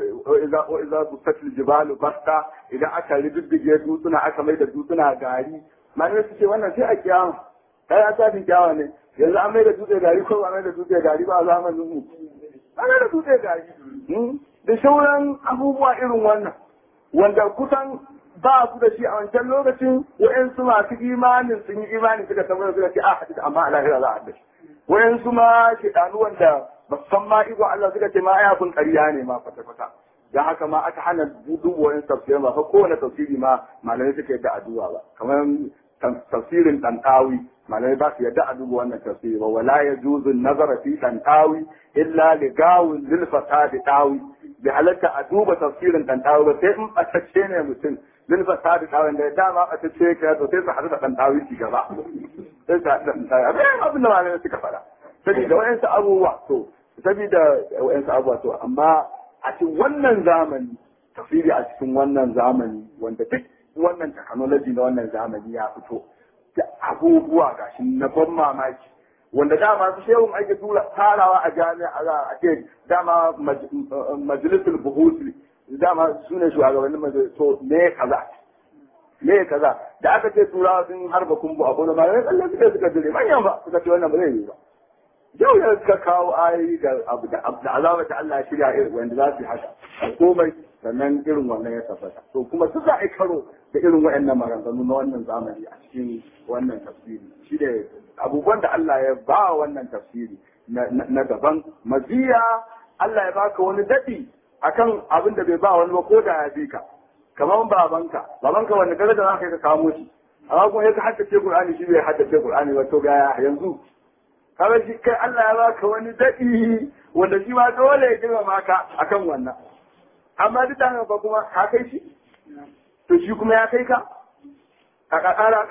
wa iza su fatil jibalu basta idan aka riddige dutsuna aka mai da dutsuna gari malamai su ce wannan sai a kiyama kai a tashin kiyama ne yanzu an mai da dutse gari ko ba mai da dutse gari ba a zamanin mu an mai da dutse gari da sauran abubuwa irin wannan wanda kusan ba su da shi a wancan lokacin wa'yansu masu imanin sun yi imanin suka tabbata suka ce a hadisi amma a lahira za a haddace wa'yansu ma shedanu wanda ba san ma iko Allah suka ce ma ai abin ƙarya ne ma kwata kwata dan haka ma aka hana dubu wa'yan tafsirin ba ko kowane tafsiri ma malamai suka yadda addu'a ba kamar tafsirin ɗanɗawi malamai ba su yadda a duba wannan tafsiri ba wala ya juzu nazara fi ɗanɗawi illa li gawun zilfata da ɗawi bai halatta a duba tafsirin ɗanɗawi ba sai in ɓatacce ne mutum zilfa ta da tsawon da dama a ta ce ka to sai su haɗu da ɗan tawi ci gaba sai su haɗu da ɗan tawi abin abin da malamai suka faɗa saboda wa'yansu abubuwa to saboda wa'yansu abubuwa to amma a cikin wannan zamani tafsiri a cikin wannan zamani wanda duk wannan technology na wannan zamani ya fito da abubuwa gashi na ban mamaki wanda dama su shehun ake tura tarawa a jami'a a ce dama majalisul buhusi dama su ne shugabannin majaliso me kaza me kaza da aka ce turawa sun harba kumbu a gona ma ne tsalle suka suka dire manyan ba suka ce wannan ba zai yi ba yau ya suka kawo ayoyi da abu da azaba ta Allah shirya irin wanda za su yi haka komai sannan irin wannan ya tabbata to kuma su za a karo da irin waɗannan maganganu na wannan zamani a cikin wannan tafsiri shi da abubuwan da Allah ya ba wannan tafsiri na daban maziya Allah ya baka wani daɗi akan abin da bai ba wani ba ko da ya bi ka kamar babanka babanka wanda kaga da za ka ka kamo shi amma kuma ya ka haddace Qur'ani shi bai haddace Qur'ani ba to ga yanzu kamar shi kai Allah ya baka wani daɗi wanda shi ma dole ya girmama ka akan wannan amma duk da haka kuma ka kai shi to shi kuma ya kai ka a kakara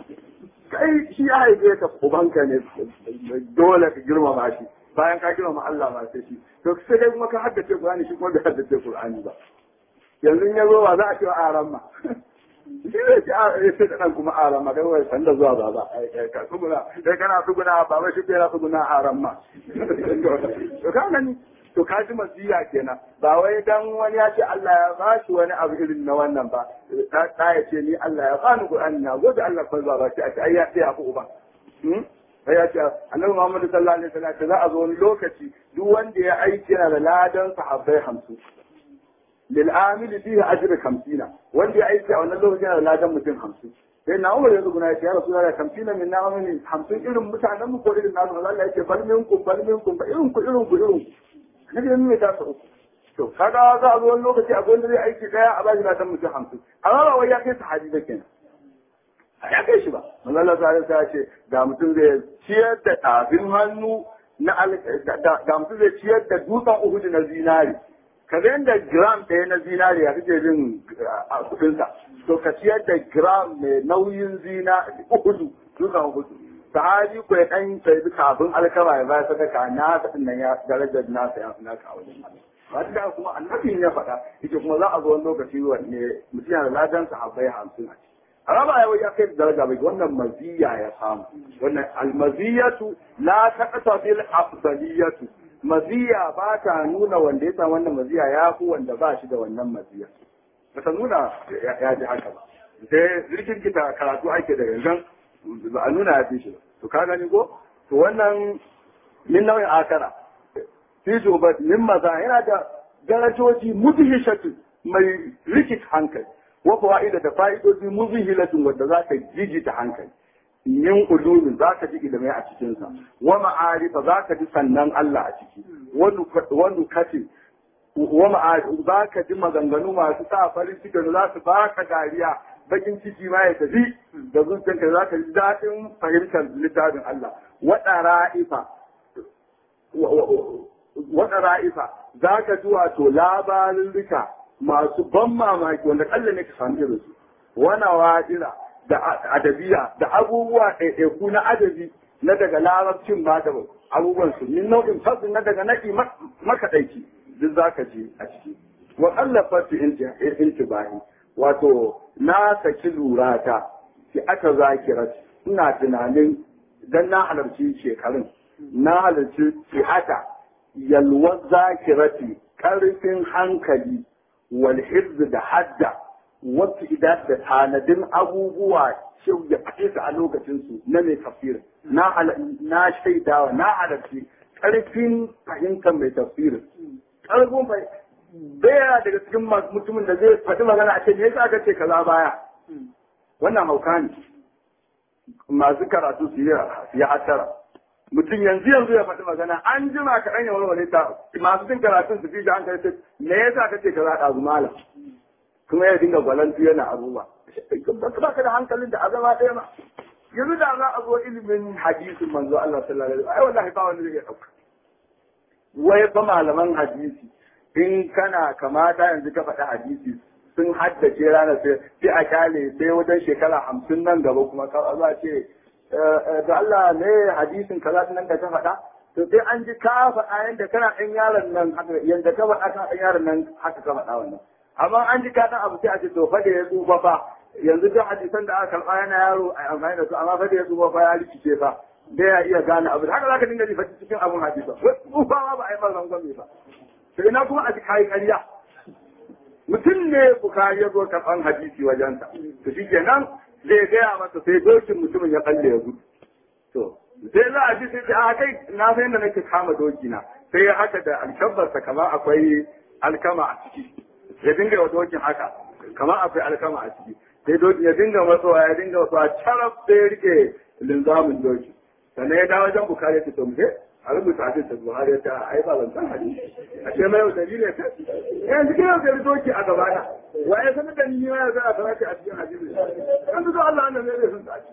kai shi ya haife ka ubanka ne dole ka girmama shi bayan ka girmama Allah ba sai shi to sai dai kuma ka haddace Qur'ani shi kuma bai haddace Qur'ani ba yanzu ya zo ba za a ce wa aran ma shi ne ce a ya ce dan kuma aran ma kai wai san da zuwa baba ka tsuguna kai kana tsuguna baba shi kai tsuguna aran ma to ka gani to ka ji masiya kenan ba wai dan wani ya ce Allah ya ba shi wani abu irin na wannan ba ta ya ce ni Allah ya bani Qur'ani na gode Allah fa ba shi a ce ai ya ce ya fi uba sai ya ce annabi Muhammad sallallahu alaihi wasallam za a zo wani lokaci duk wanda ya aiki yana da ladan sahabbai hamsin lil amili fihi ajru 50 wanda ya aiki a wannan lokaci yana da ladan mutum hamsin sai na umar yanzu guna ya ce ya rasu da kamfi na minna wani hamsin irin mutanen mu ko irin nasu Allah ya ce bal minkum bal minkum ba irin ku irin ku irin ku nabi ne mai tasa uku to kaga za a zo wani lokaci a gwanda zai aiki daya a bashi ladan mutum hamsin amma ba wai ya kai sahabi ba kenan ya kai shi ba manzo Allah sai ya ce da mutum zai ciyar da tafin hannu na da mutum zai ciyar da dutsen Uhud na zinari ka da gram ɗaya na zinari a kake jin a kudinsa to ka ciyar da gram mai nauyin zina uhudu dutsen Uhud sahabi ko ya dan sai kafin alkama ya bayar sadaka na ta nan ya darajar nasa ya fi naka a wajen Allah ba ta kuma annabi ya faɗa yake kuma za a zo wani lokaci wanne mutum yana da ladan sahabbai hamsin a ciki amma ba yau ya kai daraja bai wannan maziya ya samu wannan almaziyatu la taqta bil afdaliyatu maziya ba ta nuna wanda ya samu wannan maziya ya fi wanda ba shi da wannan maziya ba ta nuna ya ji haka ba sai zirkin kita karatu ake da gangan ba a nuna ya fi shi ba to ka gani ko to wannan min nau'in akara fi ba min maza yana da darajoji mudhishatu mai rikit hankali wa fa'ida da fa'idoji muzhilatun wanda za ka jijita hankali min ulumin za ka ji ilimai a cikinsa wa ma'arifa za ka ji sannan Allah a ciki wani kace wa ma'arifa za ka ji maganganu masu sa farin ciki da za su baka dariya bakin ciki ma ya tafi da zuciyarka za ka ji daɗin fahimtar littafin Allah waɗa ra'ifa waɗa ra'ifa za ka ji wato labarin rika masu ban mamaki wanda kalla ne ka samu irin su wana wadira da adabiya da abubuwa ɗaiɗaiku na adabi na daga larabcin ba da abubuwan su min nau'in fasu na daga na'i makaɗaici duk za ka ji a ciki wa ƙallafa su intibahi wato na saki lurata ki aka zakira ina tunanin dan na halarci shekarun na halarci ki aka yalwar zakirati ƙarfin hankali wal da hadda wasu idan da tanadin abubuwa shi ya faɗe su a lokacinsu na mai tafsir na shaidawa na halarci ƙarfin fahimtar mai tafsir ƙarfin baya daga cikin mutumin da zai faɗi magana a ce me yasa aka ce kaza baya wannan hauka ne masu karatu su ya hatara mutum yanzu yanzu ya faɗi magana an jima kaɗan ya warware ta masu jin karatun su fi shi hankali sai me yasa aka ce kaza ɗazu malam kuma ya dinga gwalantu yana abubuwa ba ka da hankalin da azama ɗaya ma yanzu da za a zo ilimin hadisin manzo Allah sallallahu alaihi wasallam ai wallahi ba wani zai iya ɗauka wai ba malaman hadisi in kana kamata yanzu ka faɗi hadisi sun haddace ranar sai sai a kyale sai wajen shekara hamsin nan gaba kuma ka za ce da Allah ne hadisin kaza nan da ka faɗa to sai an ji ka faɗa yanda kana ɗan yaron nan haka yanda ka faɗa kan ɗan yaron nan haka ka faɗa wannan amma an ji ka ɗan abu sai a ce to fa da ya tsufa fa yanzu duk hadisan da aka karɓa yana yaro a amfani da su amma fa da ya tsufa fa ya rikice fa da ya iya gane abu haka za ka dinga ji faɗi cikin abun hadisa tsufa ma ba a yi mar rangwame ba to ina kuma a ji kayi ƙarya mutum ne bukari ya zo karɓan hadisi wajensa to shi kenan zai gaya masa sai dokin mutumin ya kalle ya gudu to sai za a ji sai a kai na san yadda nake kama doki na sai ya haka da alkabarsa kamar akwai alkama a ciki ya dinga wa dokin haka kamar akwai alkama a ciki sai dokin ya dinga matsowa ya dinga matsowa carab sai ya rike linzamin doki sannan ya dawo wajen bukari ya ce to mu a rubuta hadin da Buhari ta ai ba zan hadisi a ce mai yau dalilin ta yanzu kai yau da doki a gaba na waye sanar da ni ya za a karatu a cikin hadisi kan zo Allah annan ne zai sun ta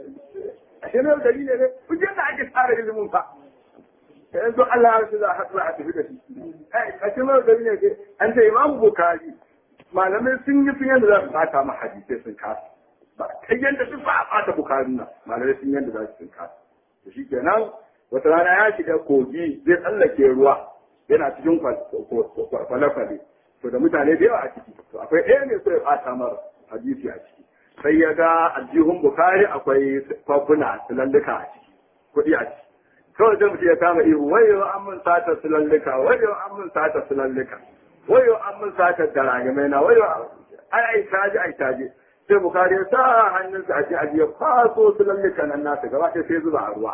a ce mai yau dalilin ne ku je da ake tsara ilimin fa yanzu Allah ya za a haɗu a tafi da shi a ce mai yau dalilin ne an ce Imam Bukhari malamai sun yi sun yadda za su bata ma hadisai sun kasa ba kai yadda duk ba a bata Bukhari na malamai sun yadda za su sun kasa to shi kenan wata rana ya shiga kogi zai tsallake ruwa yana cikin kwale-kwale to da mutane da yawa a ciki to akwai ɗaya ne so ya ɓata mara hadisi a ciki sai ya ga aljihun bukari akwai kwafuna sulalluka a ciki kuɗi a ciki kawai zai mutum ya kama ihu wayo an mun sata sulalluka wayo an mun sata sulalluka wayo an mun sata daragamai na wayo ai ai taji ai taji sai bukari ya sa hannunsa a cikin ajiyar kwaso sulalluka nan nasa gaba ɗaya sai zuba a ruwa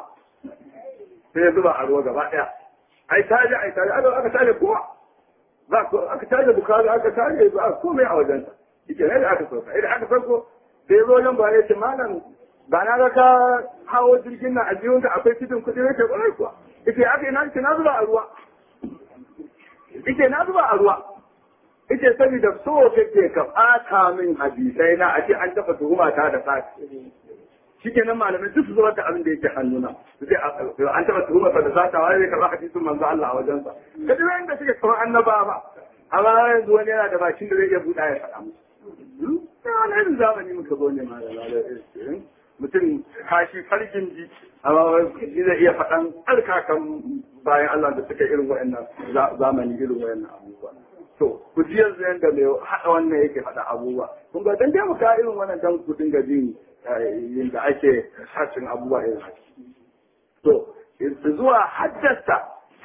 sai ya zuba a ruwa gaba ɗaya ai taje ai taje aka aka taje kowa ba ko aka taje bukari aka taje ba komai a wajensa yake ne da aka sauka idan aka sauko sai zo nan ba ya ce malam ba na ga ka hawo jirgin nan a biyun ka akwai cikin kuɗi ne ke ƙwarai kuwa yake aka yi na ce na zuba a ruwa yake na zuba a ruwa yake saboda so kake ka ɓata min hadisai na a ce an taɓa tuhuma ta da sati shi kenan malamai duk su zubar da abin da yake hannuna su ce an taɓa tuhumar da zata wani ne karɓa hadisin manzo Allah a wajensa ka ji wanda suke kamar annaba ba amma yanzu wani yana da bakin da zai iya buɗa ya faɗa musu sai wani irin zamani muka zo ne ma da mutum kashi farkin ji amma shi zai iya faɗan alkakan bayan Allah da suka irin wa'annan zamani irin wa'annan abubuwa to ku ji yanzu yanda mai haɗa wannan yake faɗa abubuwa kun ga dan dai mu ka irin wannan dan ku dinga jin yadda ake sashin abubuwa irin haka to zuwa haddasa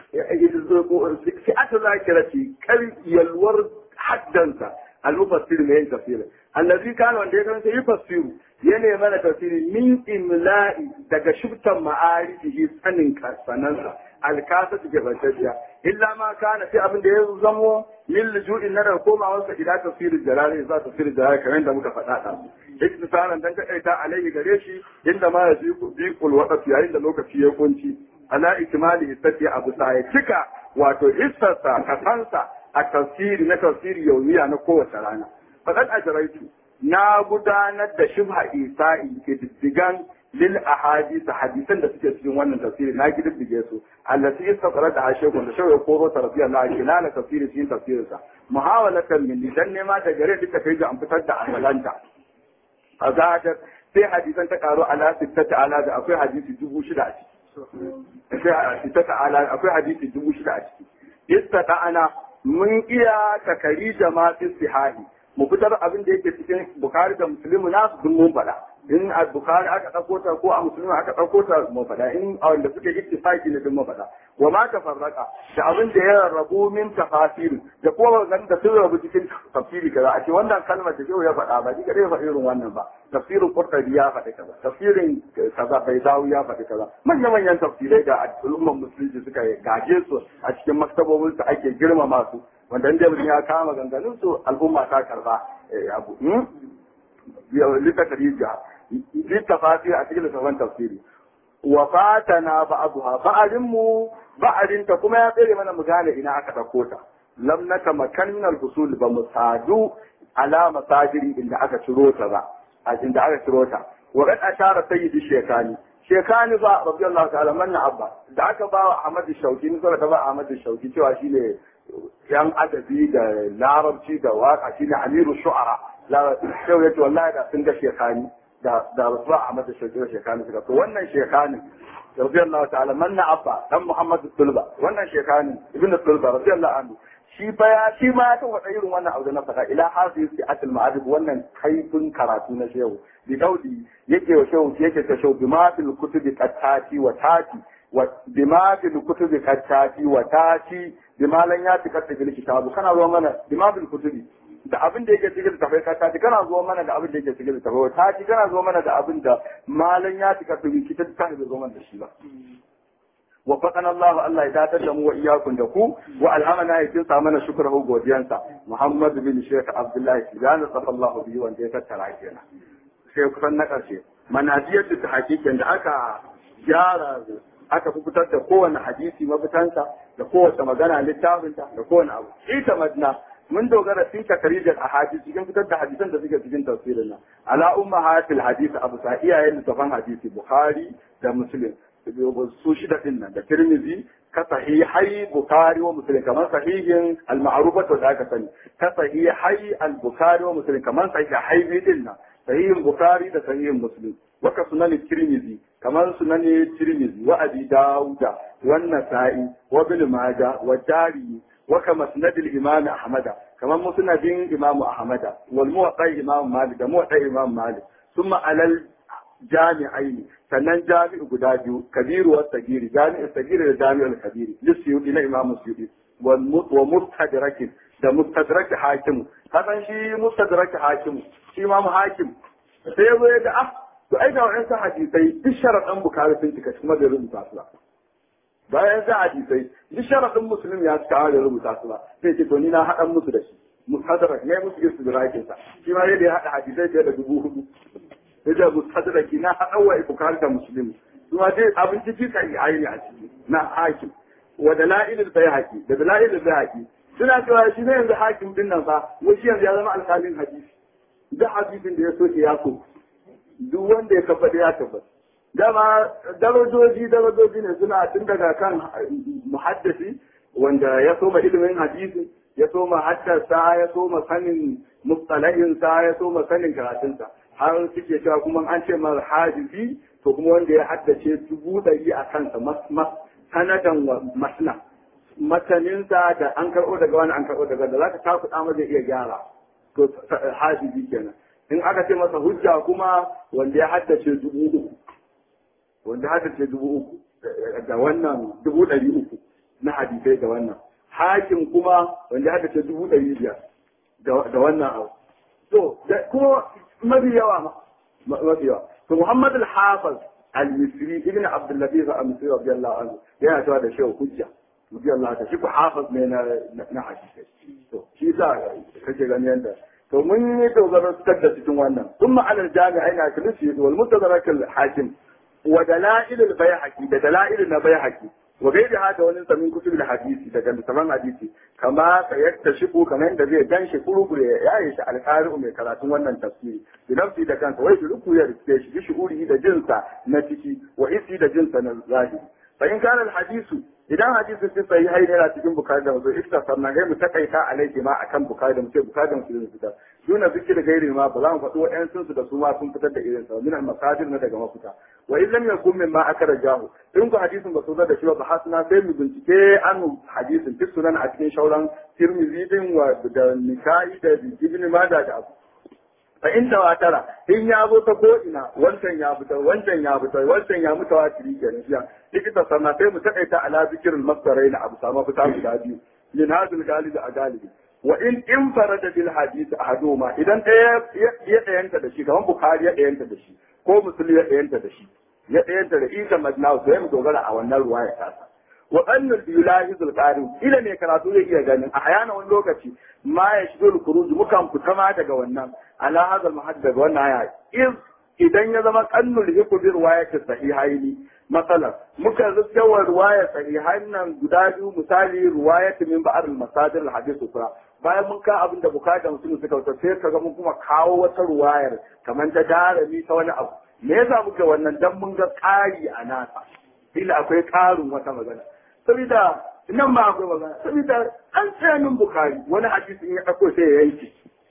fi'atu zakirati kar yalwar haddansa al-mufassir mai yin tafsirin allazi kana wanda ya karanta yi fasiru ya ne mana tafsiri min imla'i daga shubtan ma'arifihi sanin sanansa alkasa take bantacciya illa ma kana sai abin da ya zamo min lujuin na da komawarsa ila tafsirin jalali za tafsirin jalali kamar da muka faɗa ɗan iktisaran dan ka ta alaihi gare shi inda ma ya bi kul waqti yayin da lokaci ya kunci ala ikmali hissati abu sa ya cika wato hissarsa kasansa a tafsiri na tafsiri yaumiya na kowace rana faɗan ajraitu na gudanar da shubha isa'i ke diddigan lil ahadith hadisan da suke cikin wannan tafsiri na gididdige su allati istaqara da ashekun da shawaya koro ta rabiya na kilala tafsiri cikin tafsirin sa muhawalatan min dan nema da gare duka kai ga an fitar da amalanta azadar sai hadisan ta karo ala sittata ala da akwai hadisi dubu shida a ciki sai sittata ala akwai hadisi dubu shida a ciki istata ana mun iya takari jama'a sihahi mu fitar abin da yake cikin bukari da musulmi nasu duk mun faɗa in a bukari aka ɗauko ta ko a musulmi aka ɗauko ta mun faɗa in a wanda suke ittifaqi ne duk mun faɗa wa ma tafarraqa da abin da ya rabu min tafasir da kuma ganin da sun rabu cikin tafsiri kaza a ce wannan kalmar da ya faɗa ba ni kadai faɗi irin wannan ba tafsirin qurtubi ya faɗi kaza tafsirin kaza bai dawo ya faɗi kaza manyan manyan tafsirai da al'umman musulunci suka gaje su a cikin maktabobin su ake girmama su wanda inda mutum ya kama ganganin su al'umma ta karba abu littattafai ja littafafi a cikin littafan tafsiri wa fatana ba'dha ba'arin mu ba'arin ta kuma ya tsere mana mu gane ina aka dauko ta lam naka makan min al-husul ba mu sadu ala masajiri inda aka ciro ta ba a inda aka ciro ta wa qad ashara sayyidi shekani shekani ba radiyallahu ta'ala manna abba da aka ba wa Ahmad Shauki ni ta ba Ahmad Shauki cewa shine yan adabi da larabci da waka shine amiru shu'ara shau yace wallahi da sun ga shekani da da rasul Ahmad Shauki da shekani suka to wannan shekani radiyallahu ta'ala manna abba dan Muhammad Tulba wannan shekani ibnu Tulba radiyallahu anhu shi fa ya shi ma ta wada irin wannan abu da na faɗa ila hafi fi atil ma'arif wannan kaifin karatu na shehu bi daudi yake wa shehu yake ta shehu bi ma fil kutubi qattati wa tati wa bi ma fil kutubi qattati wa tati bi ma lan yati katta bil kitabu kana zo mana bi ma fil kutubi da abin da yake cikin tafai qattati kana zo mana da abin da yake cikin tafai wa tati kana zo mana da abin da malan yati katta bil kitabu kana zo mana da shi ba وفقنا الله الله يداتر دمو وإياكم دكو وألهمنا يكون سامنا شكره godiyarsa محمد بن شيخ عبد الله سبحانه صلى الله به وان جيسا تراكينا شيخ kusan na ƙarshe manajiyar da hakikin da aka gyara aka fitar da kowane hadisi mafitansa da kowace magana littafinta da kowane abu ita madna mun dogara sun takarijar a hadisi cikin fitar da hadisan da suke cikin tafsirin nan ala umma hatil hadisi abu sa iyayen littafan hadisi bukhari da muslim su shida din nan da tirmizi ka sahihai bukari wa muslim kamar sahihin al-ma'rufat da aka sani ka sahihai al-bukari wa muslim kamar sahihai din nan sahihin bukari da sahihin muslim waka sunan tirmizi kamar sunan tirmizi wa abi dauda wa nasa'i wa ibn majah wa dari wa kama musnad al-imam ahmad kamar musnadin imam ahmad wal muwatta imam malik da muwatta imam malik ثم على jami'ai sannan jami'u guda biyu kabiru wa sagiri jami'u sagiri da jami'ul kabiri lissiyudi na imam suyudi wa mustadrakin da mustadrak hakim hakan shi mustadrak hakim shi imam hakim sai ya zo ya ga ah to ai ga wa'ansu hadisai duk sharaɗin bukari sun cika kuma da rubuta su ba bayan sa hadisai duk sharaɗin musulmi ya cika da rubuta su ba sai ce to ni na haɗan musu da shi mustadrak ne musu istidrakin sa shi ma yadda ya haɗa hadisai fiye da dubu hudu da mustadraki na haɗawa ibukar da musulmi kuma dai abin ciki ka yi aini a ciki na hakim wa dalailul bayhaqi da dalailul bayhaqi suna cewa shi ne yanzu hakim din nan fa wuce yanzu ya zama alƙalin hadisi duk hadisin da ya so ya so duk wanda ya kafa ya tabbata dama darajoji darajoji ne suna tun daga kan muhaddisi wanda ya soma ilimin hadisi ya soma haddasa ya soma sanin mustalahinsa ya soma sanin karatunsa har suke cewa kuma an ce mar hadisi to kuma wanda ya haddace dubu ɗari a kansa sanadan wa masna mataninsa da an karɓo daga wani an karɓo daga da za ka takuɗa ma zai iya gyara to hafizi kenan in aka ce masa hujja kuma wanda ya haddace dubu uku wanda ya haddace dubu uku da wannan dubu ɗari uku na hadisai da wannan hakim kuma wanda ya haddace dubu ɗari biyar da wannan abu to kuma mafi yawa mafi yawa to muhammad al-hafiz al-misri ibn abdul latif al-misri radiyallahu anhu yana cewa da shehu hujja radiyallahu anhu shi ku hafiz ne na na hadisai to shi sa kake gani yanda to mun yi dogaro da cikin wannan kuma alal jami'a ina kilisi wal mutadarak al-hakim wa dalail al-bayhaqi da dalail na bayhaqi wa gaida hada wani samin kutub hadisi daga littafan hadisi kama sayatta shiku kamar yadda zai ganshi kurukure ya yi shi alƙari'u mai karatun wannan tafsiri bi nafsi da kansa wai ruku ya rike shi bi shuhuri da jinsa na ciki wa isi da jinsa na zahiri fa in kana hadisu idan hadisi sai sai hai yana cikin bukari da mutum ita sannan kai mu takaita alaihi ma akan bukari da mutum bukari da mutum fita duna zikir gairi ma ba za mu faɗi wa'yan su da su ma sun fitar da irin sa min al-masadir na daga mafita wa in lam yakun mimma akara jahu in ku hadisin ba su da shi ba hasna sai mu bincike an hadisin fi sunan a cikin shauran tirmidhi din wa da nikai da ibn majah da abu fa in tawatara in ya zo ta ko ina wancan ya fitar wancan ya fitar wancan ya mutawatiri kenan jiya likita sanna sai mu takaita ala zikirin masdarai na abu sama fita guda biyu min hadil galibi a galibi wa in in farada bil hadith ahaduma idan ɗaya ya ɗayanta da shi kamar bukhari ya ɗayanta da shi ko muslim ya ɗayanta da shi ya ɗayanta da isa madnaw sai mu dogara a wannan ruwaya tasa wa annal yulahizul qari ila ne karatu zai iya ganin a hayana wani lokaci ma ya shigo al-khuruj mukan fita ma daga wannan ala hadal mahad daga wannan aya iz idan ya zama kannul hiku bi riwayati sahihaini masalan muka zuciya wa riwayat sahihan nan guda biyu misali riwayat min ba'd al-masadir al-hadith ukra bayan mun ka abin da bukata mutum suka wuce sai kaga mun kuma kawo wata ruwayar kamar ta darami ta wani abu me yasa muka wannan dan mun ga ƙari a nasa ila akwai ƙarin wata magana saboda nan ma akwai magana saboda an tsayanin bukari wani hadisi in ya ɗauko sai ya yanke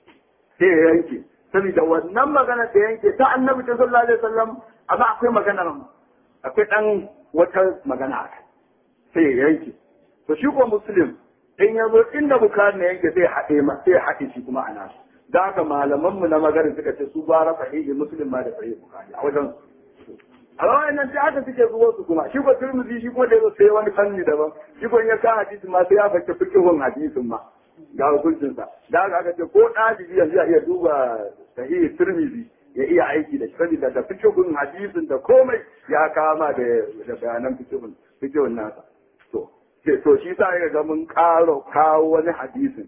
sai ya yanke saboda wannan magana da yanke ta annabi ta sallallahu alaihi wasallam amma akwai magana akwai dan wata magana a kai sai ya yanke to shi ko muslim in ya zo inda bukari na yanke sai haɗe ma sai haɗe shi kuma a nasu da haka malaman mu na magana suka ce su bara sahihi muslim ma da sahihi bukari a wajen a rawayan nan sai aka suke zuwa su kuma shi ko turmuzi shi ko da yazo sai wani fanni daban shi ko in ya ka hadisi ma sai ya fake fikihun hadisin ma ga hukuncinsa da haka aka ce ko ɗalibi yanzu ya iya duba sahihi turmizi ya iya aiki da shi saboda da fikihun hadisin da komai ya kama da bayanan fikihun fikihun nasa to to shi sa ya ga mun karo kawo wani hadisin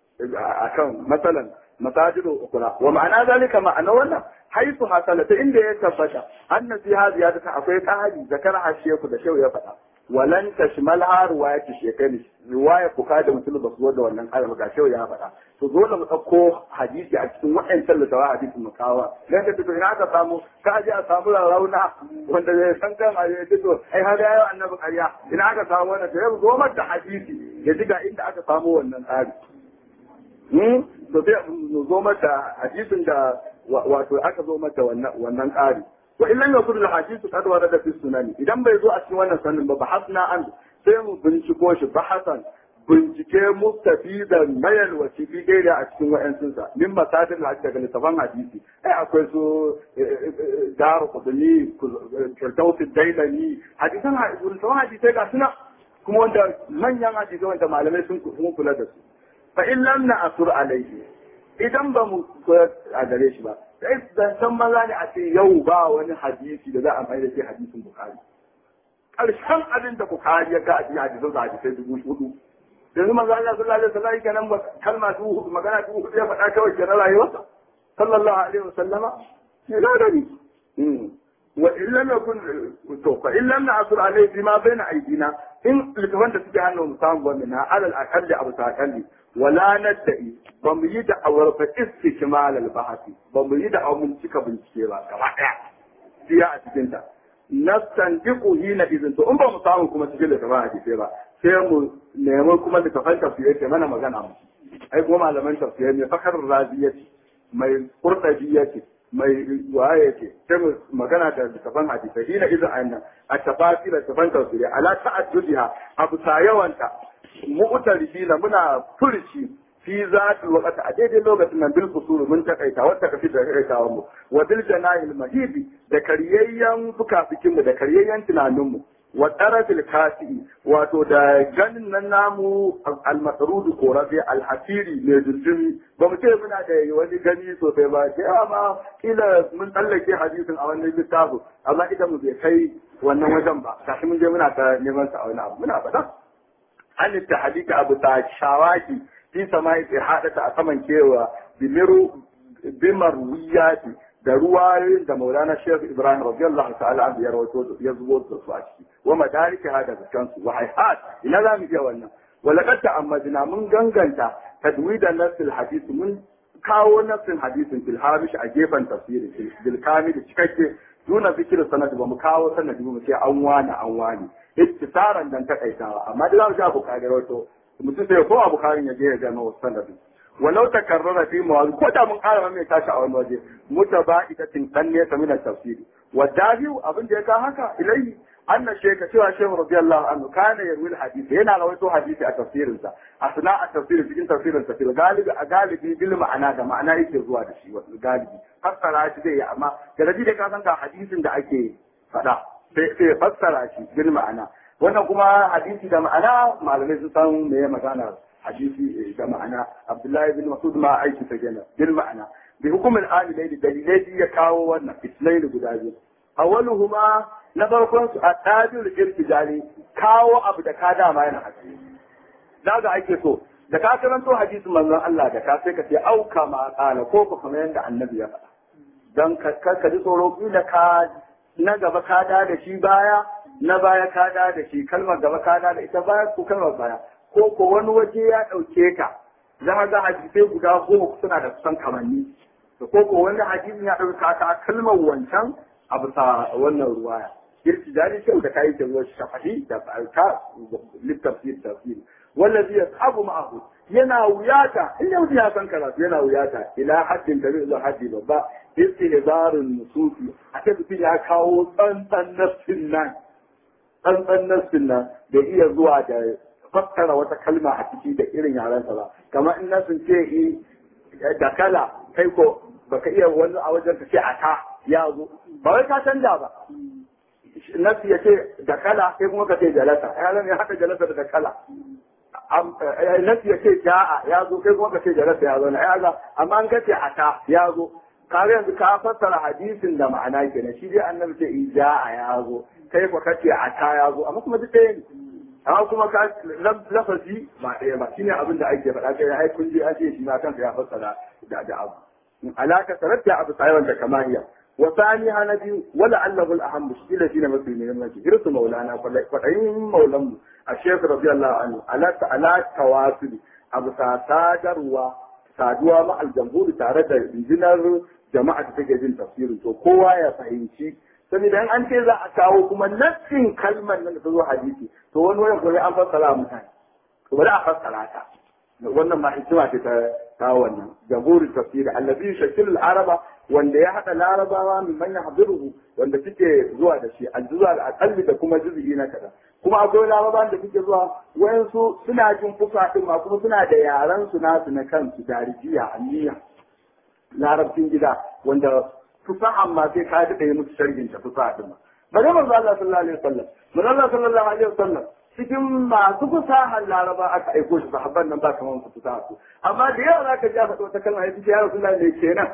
akan masalan masajidu ukura wa ma'ana zalika ma'ana wannan haisu hasalata inda ya tabbata anna fi hadhihi ta akwai qahari zakar hasheku da shehu ya faɗa walan tashmal ha riwayat shekani riwaya buka da mutum ba su da wannan kalma ga shehu ya faɗa to dole mu ɗauko hadisi a cikin wa'ancan littawa hadisin mu kawa dan da to ina aka samu ka je a samu rauna wanda zai san kan a yi to ai har ya annabi ƙarya ina aka samu wannan to ya zo da hadisi ya ji ga inda aka samu wannan tsari to sai mu zo mata hadisin da wato aka zo mata wannan ƙari wa illan ya kudu hadisu kad warada fi sunani idan bai zo a cikin wannan sanin ba bahasna an sai mu binciko shi bahasan bincike mustafidan mayal wasi fi gaira a cikin wa'ansun sa min masadin hadisi daga littafan hadisi ai akwai su daru kuduni firdausi dailani hadisan littafan hadisai ga suna kuma wanda manyan hadisai wanda malamai sun kula da su fa in lam na asur alaihi idan ba mu koyar a gare shi ba sai zancen maza ne a ce yau ba wani hadisi da za a mai da shi hadisin bukari ƙarshen abin da bukari ya ga a cikin hadisin da hadisai dubu hudu yanzu manzo Allah sallallahu alaihi wasallam kenan kalma dubu hudu magana dubu hudu ya faɗa kawai kenan rayuwarsa sallallahu alaihi wasallama ya ga gani wa in lam yakun to fa in lam na'sur alaihi bima baina aydina in littafan da suke hannu mu samu wannan na alal aqalli abu takalli wala nadda'i ba mu yi da'awar fa istikmal al bahati ba mu yi da'awar mun cika bincike ba gaba daya siya a cikin ta nastandiqu hina idan to in ba mu samu kuma cikin da ba hadisi ba sai mu nemi kuma da kafan tafsiri ke mana magana mu ai kuma malaman tafsiri ne fakar raziyati mai qurtabiyati mai waye ce sai mu magana da kafan hadisi hina idan ayyana a tafasira kafan tafsiri ala ta'addudiha abu sayawanta mu'tarifina muna furci fi zatul waqti a daidai lokacin nan bil fusul mun takaita wata kafi da takaitawa mu wa bil janahil mahidi da karyayyen fukafikin mu da karyayyen tunanin mu wa tarafil kasi wato da ganin nan namu al-masrudu korafi al-hasiri ne dundumi ba mu ce muna da wani gani sosai ba sai amma kila mun tsallake hadisin a wannan littafin amma idan mu bai kai wannan wajen ba kashi mun je muna ta neman sa a wani abu muna faɗa an ta hadika abu ta shawaki fi sama ya haɗa a saman kewa bimiru bimar wiyati da ruwayoyin da maulana shekh ibrahim radiyallahu ta'ala an ya rawaito ya zubo da su a ciki wa madariki hada zakan su wa hayhat ina za mu iya wannan wa laqad ta'ammadna mun ganganta tadwidan nasil hadith mun kawo nasin hadisin fil hamish a gefen tafsiri bil kamil cikakke duna zikir sanad ba mu kawo sanadi ba mu ce an wani an wani ittisaran dan takaitawa amma da za mu ji abu kage rawaito mutum sai ko abu karin ya je ya gano sanadi walau takarrara fi mawadi ko da mun ƙara mai tashi a wani waje mutaba'idatin dan ne ta minan tafsiri wa dahiu abin da ya ka haka ilai anna sheka cewa shehu radiyallahu anhu kana yarwi hadisi yana rawaito hadisi a tafsirin sa asna a tafsirin cikin tafsirin sa fil galibi a galibi bil ma'ana da ma'ana yake zuwa da shi wato galibi fassara shi zai amma da rabi da ka san ga hadisin da ake faɗa sai sai fassara shi bil ma'ana wannan kuma hadisi da ma'ana malamai sun san me ya magana hadisi da ma'ana Abdullahi bin Mas'ud ma aiki ta gina bil ma'ana bi hukumin alilai da dalilai ya kawo wannan islai da guda biyu awwaluhuma na farkon su at-tajul irtijali kawo abu da ka dama yana hadisi daga ake so da ka karanto hadisin manzon Allah da ka sai ka ce au kama qala ko ko kamar yadda annabi ya faɗa dan ka ka ji tsoro kila ka na gaba ka da da shi baya na baya ka da da shi kalmar gaba ka da da ita baya ko kalmar baya ko ko wani waje ya ɗauke ka za ga hadisai guda goma suna da kusan kamanni da ko ko wani hadisin ya ɗauka ka kalmar wancan a bisa wannan ruwaya kirki jari kyau da kayi ruwa shafahi da ka littafsir tafsir wallazi yashabu ma'ahu yana wuyata in yau ya san karatu yana wuyata ila haddin da zuwa haddi babba istihzarun nusufi a ta ya kawo tsantsan nafsin nan tsantsan nafsin nan da iya zuwa da fassara wata kalma a ciki da irin yarensa ba kamar in na sun ce da kala kai ko baka iya wani a wajen ka ce a ta ya zo ba wai ka canja ba nasu ya ce da kala sai kuma ka ce jalasa ya zama ya haɗa jalasa da kala nasu ya ce ja'a ya zo kai kuma ka ce jalasa ya zo na ya ga amma an ka ce a ta ya zo kare yanzu ka fassara hadisin da ma'ana kenan shi dai annabi ce ja'a ya zo kai ko ka ce a ta ya zo amma kuma duk ɗaya ne amma kuma ka lafazi ba ɗaya ba shine abin da ake faɗa kai ai kun ji an ce shi ma kansa ya fassara da da abu alaka taratta abu tsayawan da kamaniya wa sani hana biyu wala allahu al-aham mushkila shine mafi muhimmanci irsu maulana kwadayin maulan mu a shekh radiyallahu anhu ala ala tawasul abu sadarwa saduwa ma aljamburi tare da injinar jama'a da take jin tafsirin to kowa ya fahimci saboda in an ce za a kawo kuma nassin kalmar nan da ta zo hadisi to wani wani kuma an fassara mutane to bari a fassara ta wannan ma hikima ce ta kawo wannan jamhurin tafsiri allazi shakil araba wanda ya hada larabawa min man yahdiruhu wanda suke zuwa da shi aljuza al-aqalli da kuma juz'i na kada kuma akwai larabawan da suke zuwa wayansu suna jin fusa din ma kuma suna da yaran su nasu na kansu darijiya aniya larabcin gida wanda fusahan ma sai ka daɗe musu sharhin ta fusa din ma bari manzo Allah sallallahu alaihi wasallam manzo Allah sallallahu alaihi wasallam cikin masu fasahar laraba aka aiko shi sahabban nan ba kamar su fasaha su amma da yawa za ka ji a faɗo wata kalma ya ce ya rasu ne kenan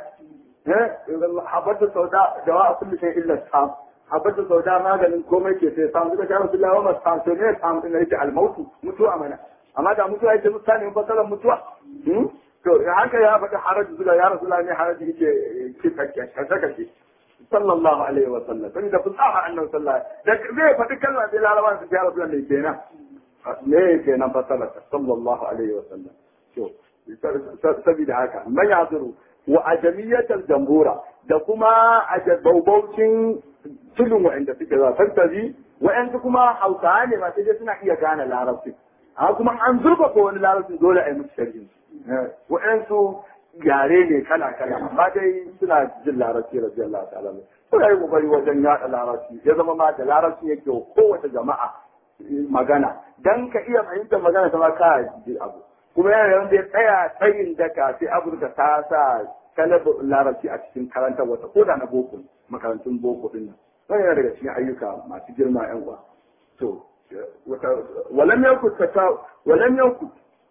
habatu sauda da wa kullu shay illa sam habatu sauda maganin komai ke sai sam duka ya rasu lawa ma sam to ne sam din yake almautu mutuwa mana amma da mutuwa yake mutane fasaran mutuwa to haka ya faɗi haraji zuwa ya rasu ne haraji yake kitakke kashe sallallahu alaihi wa sallam sai da fasaha annabi sallallahu da zai faɗi kalma sai larabawa su ya rasul ne kenan me kenan fasala sallallahu alaihi wa sallam to saboda haka man yazuru wa ajamiyatal jambura da kuma ajabaubaucin tulun wa'anda suke zuwa tattabi wa'anda kuma hausawa ne ma sai dai suna iya gane larabci amma kuma an zurfafa wani larabci dole a yi musu sharhin wa'ansu yare ne kala kala amma dai suna jin larabci radiyallahu ta'ala ne suna yi kokari wajen yada larabci ya zama ma da larabci yake kowace jama'a magana dan ka iya fahimtar magana ta ma ka ji abu kuma yana wanda ya tsaya tsayin daka sai Afirka ta sa kalabar larabci a cikin karantar wata ko da na boko makarantun boko din nan wannan yana daga cikin ayyuka masu girma yan uwa to walam yakut ta walam yakut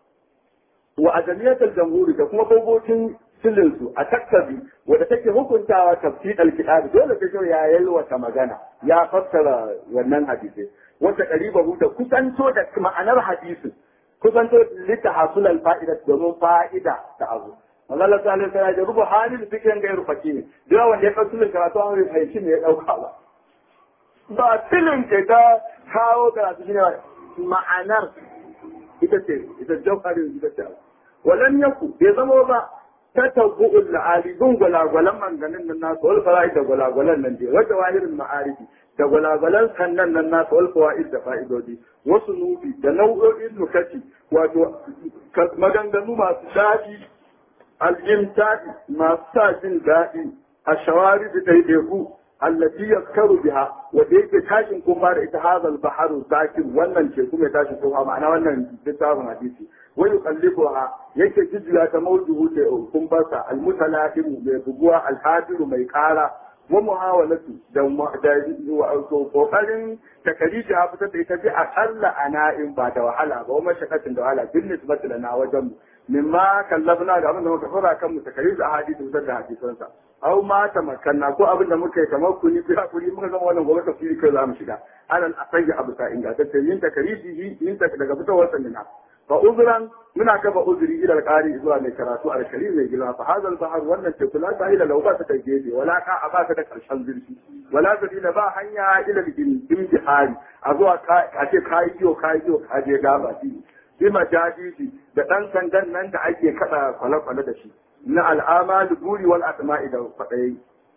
wa adamiyatul jamhuri da kuma bogocin silinsu a taktabi wadda take hukuntawa tafsir al-kitab dole sai ya yalwata magana ya fassara wannan hadisi wata qaribahu da kusanto da ma'anar hadisin kusanto litahasul al-fa'ida domin fa'ida ta azu Allah ta alaihi wasallam ya rubu halin fikin ga rufaki ne da wanda ya kasu karatu an rufe fahimci ne ya dauka ba ba filin ke ta kawo karatu shine ma'anar ita ce ita jawharin ita ce walan yaku bai zama ba ta tabbu'ul la'ali gun gwalagwalan manganin nan nasu wal fara'id da gwalagwalan nan dai wata wahirin ma'arifi da gwalagwalan sannan nan nasu wal fawaid da fa'idodi wasu nufi da nau'o'in nukati wato maganganu masu daɗi al'imtadi masu sa jin daɗi a shawari da ɗaiɗaiku allati yaskaru biha wanda yake tashin kuma da ita hazal baharu zakin wannan teku mai tashin kuma ma'ana wannan littafin hadisi wa yuqallibuha yake jijjiga ta mawduhu ta kumbarsa almutalahim mai buguwa alhadiru mai kara wa muhawalatu da da kokarin takariji ha fitar da ita ji akalla ana'in ba da wahala ba wa mashakatin da wahala bin nisbati lana wajen mu mimma kallabna da abin da muka fara kan mu takariji a hadisi fitar da hadisansa aw ma tamakkanna ko abin da muka yi kamar kuni fi hakuri muka zama wannan gobe tafsiri kai za mu shiga alal asayi abu sa ingantacce yin takariji yin daga fitowar sanina fa uzran muna kafa uzuri ila alqari zuwa mai karatu alkarim mai girma fa hadal bahar wannan teku la ta ila lauba ta gefe wala ka a baka da karshen zurfi wala sabila ba hanya ila imtihari a zuwa a ce kai kiyo kai kiyo ka je gaba shi bi majadisi da dan sandan nan da ake kada kwale-kwale da shi na al'amal buri wal asma'i da fadai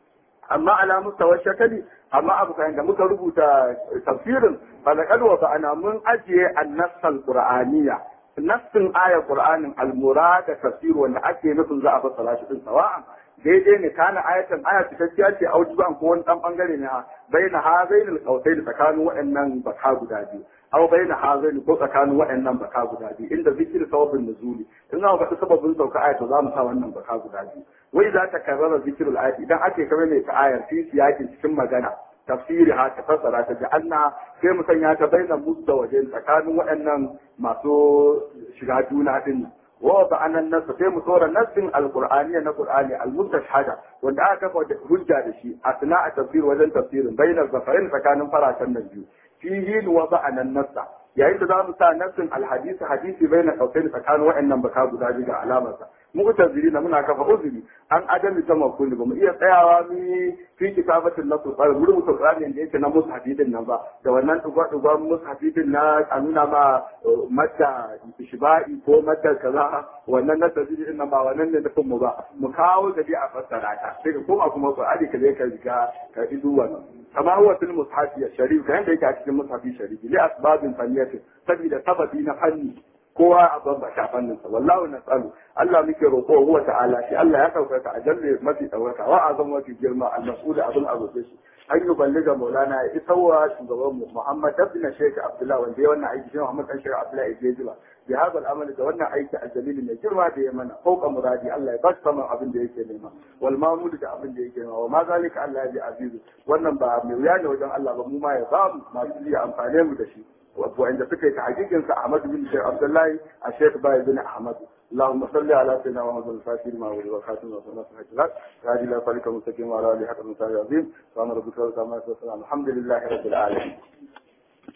amma ala mustawar shakali amma abu kayan da muka rubuta tafsirin falakad wa ba'ana mun ajiye annasal qur'aniyya nassin ayar qur'anin almurada tafsir wanda ake nufin za a fassara shi din sawa'an daidai ne kana ayatan aya cikakkiya ce a wajen ko wani dan bangare ne baina hazain alqausain tsakanin waɗannan baka guda biyu aw baina hazain ko tsakanin waɗannan baka guda biyu inda zikir sababin nuzuli in za mu faɗi sababin sauka aya to za mu sa wannan baka guda biyu wai za ta karrara zikirul ayat idan ake kamar mai ta ayar fi siyakin cikin magana tafsiri ha ta fassara ta ji anna sai mu sanya ta baina musu da waje tsakanin waɗannan masu shiga juna din wa ba anan nasu sai mu tsora nassin alqur'aniya na qur'ani almustashhada wanda aka kafa hujja da shi asna a tafsir wajen tafsirin baina zafarin tsakanin faratan nan biyu fihi wa ba anan nassa yayin da za mu sa nassin alhadisi hadisi baina kausain tsakanin waɗannan baka guda biyu ga alamarsa mu'tazili na muna kafa uzuri an adami ta makuli ba mu iya tsayawa mu fi kitabatin na sulfar mu rubuta qur'ani da yake na mushafi din nan ba da wannan dugwa dugwa mushafi din na a nuna ma madda ishba'i ko madda kaza wannan na tazili din nan ba wannan ne nufin mu ba mu kawo da a fassara ta sai ka koma kuma qur'ani ka je ka riga ka idu wannan kama huwa fil mushafi sharif kan da yake a cikin mushafi sharif li asbabin faniyatin saboda sababi na fanni kowa a babba ta fannin sa wallahu nasalu Allah muke roƙo huwa ta'ala shi Allah ya ɗaukaka a jalle mafi ɗaukaka wa azam mafi girma al-mas'ul abin abuce shi an yi balliga maulana ya isa wa shugaban mu Muhammad ibn Sheikh Abdullah wanda ya wannan aiki shi Muhammad dan Sheikh Abdullah ya jiba bi hada al-amal da wannan aiki al-jalil mai girma da ya mana fauka muradi Allah ya ba shi abin da yake nema wal mamud da abin da yake nema wa ma zalika Allah ya bi azizu wannan ba mai wuya ne wajen Allah ba mu ma ya ba mu masu iya amfane mu da shi وعند فكرة حقيقة أحمد بن شيخ عبد الله الشيخ باي بن أحمد اللهم صل على سيدنا محمد الفاتح ما ولي والخاتم وصلى الله عليه وسلم هذه لا طريق مستقيم وعلى آله حق المثال العظيم سبحان ربك رب العالمين الحمد لله رب العالمين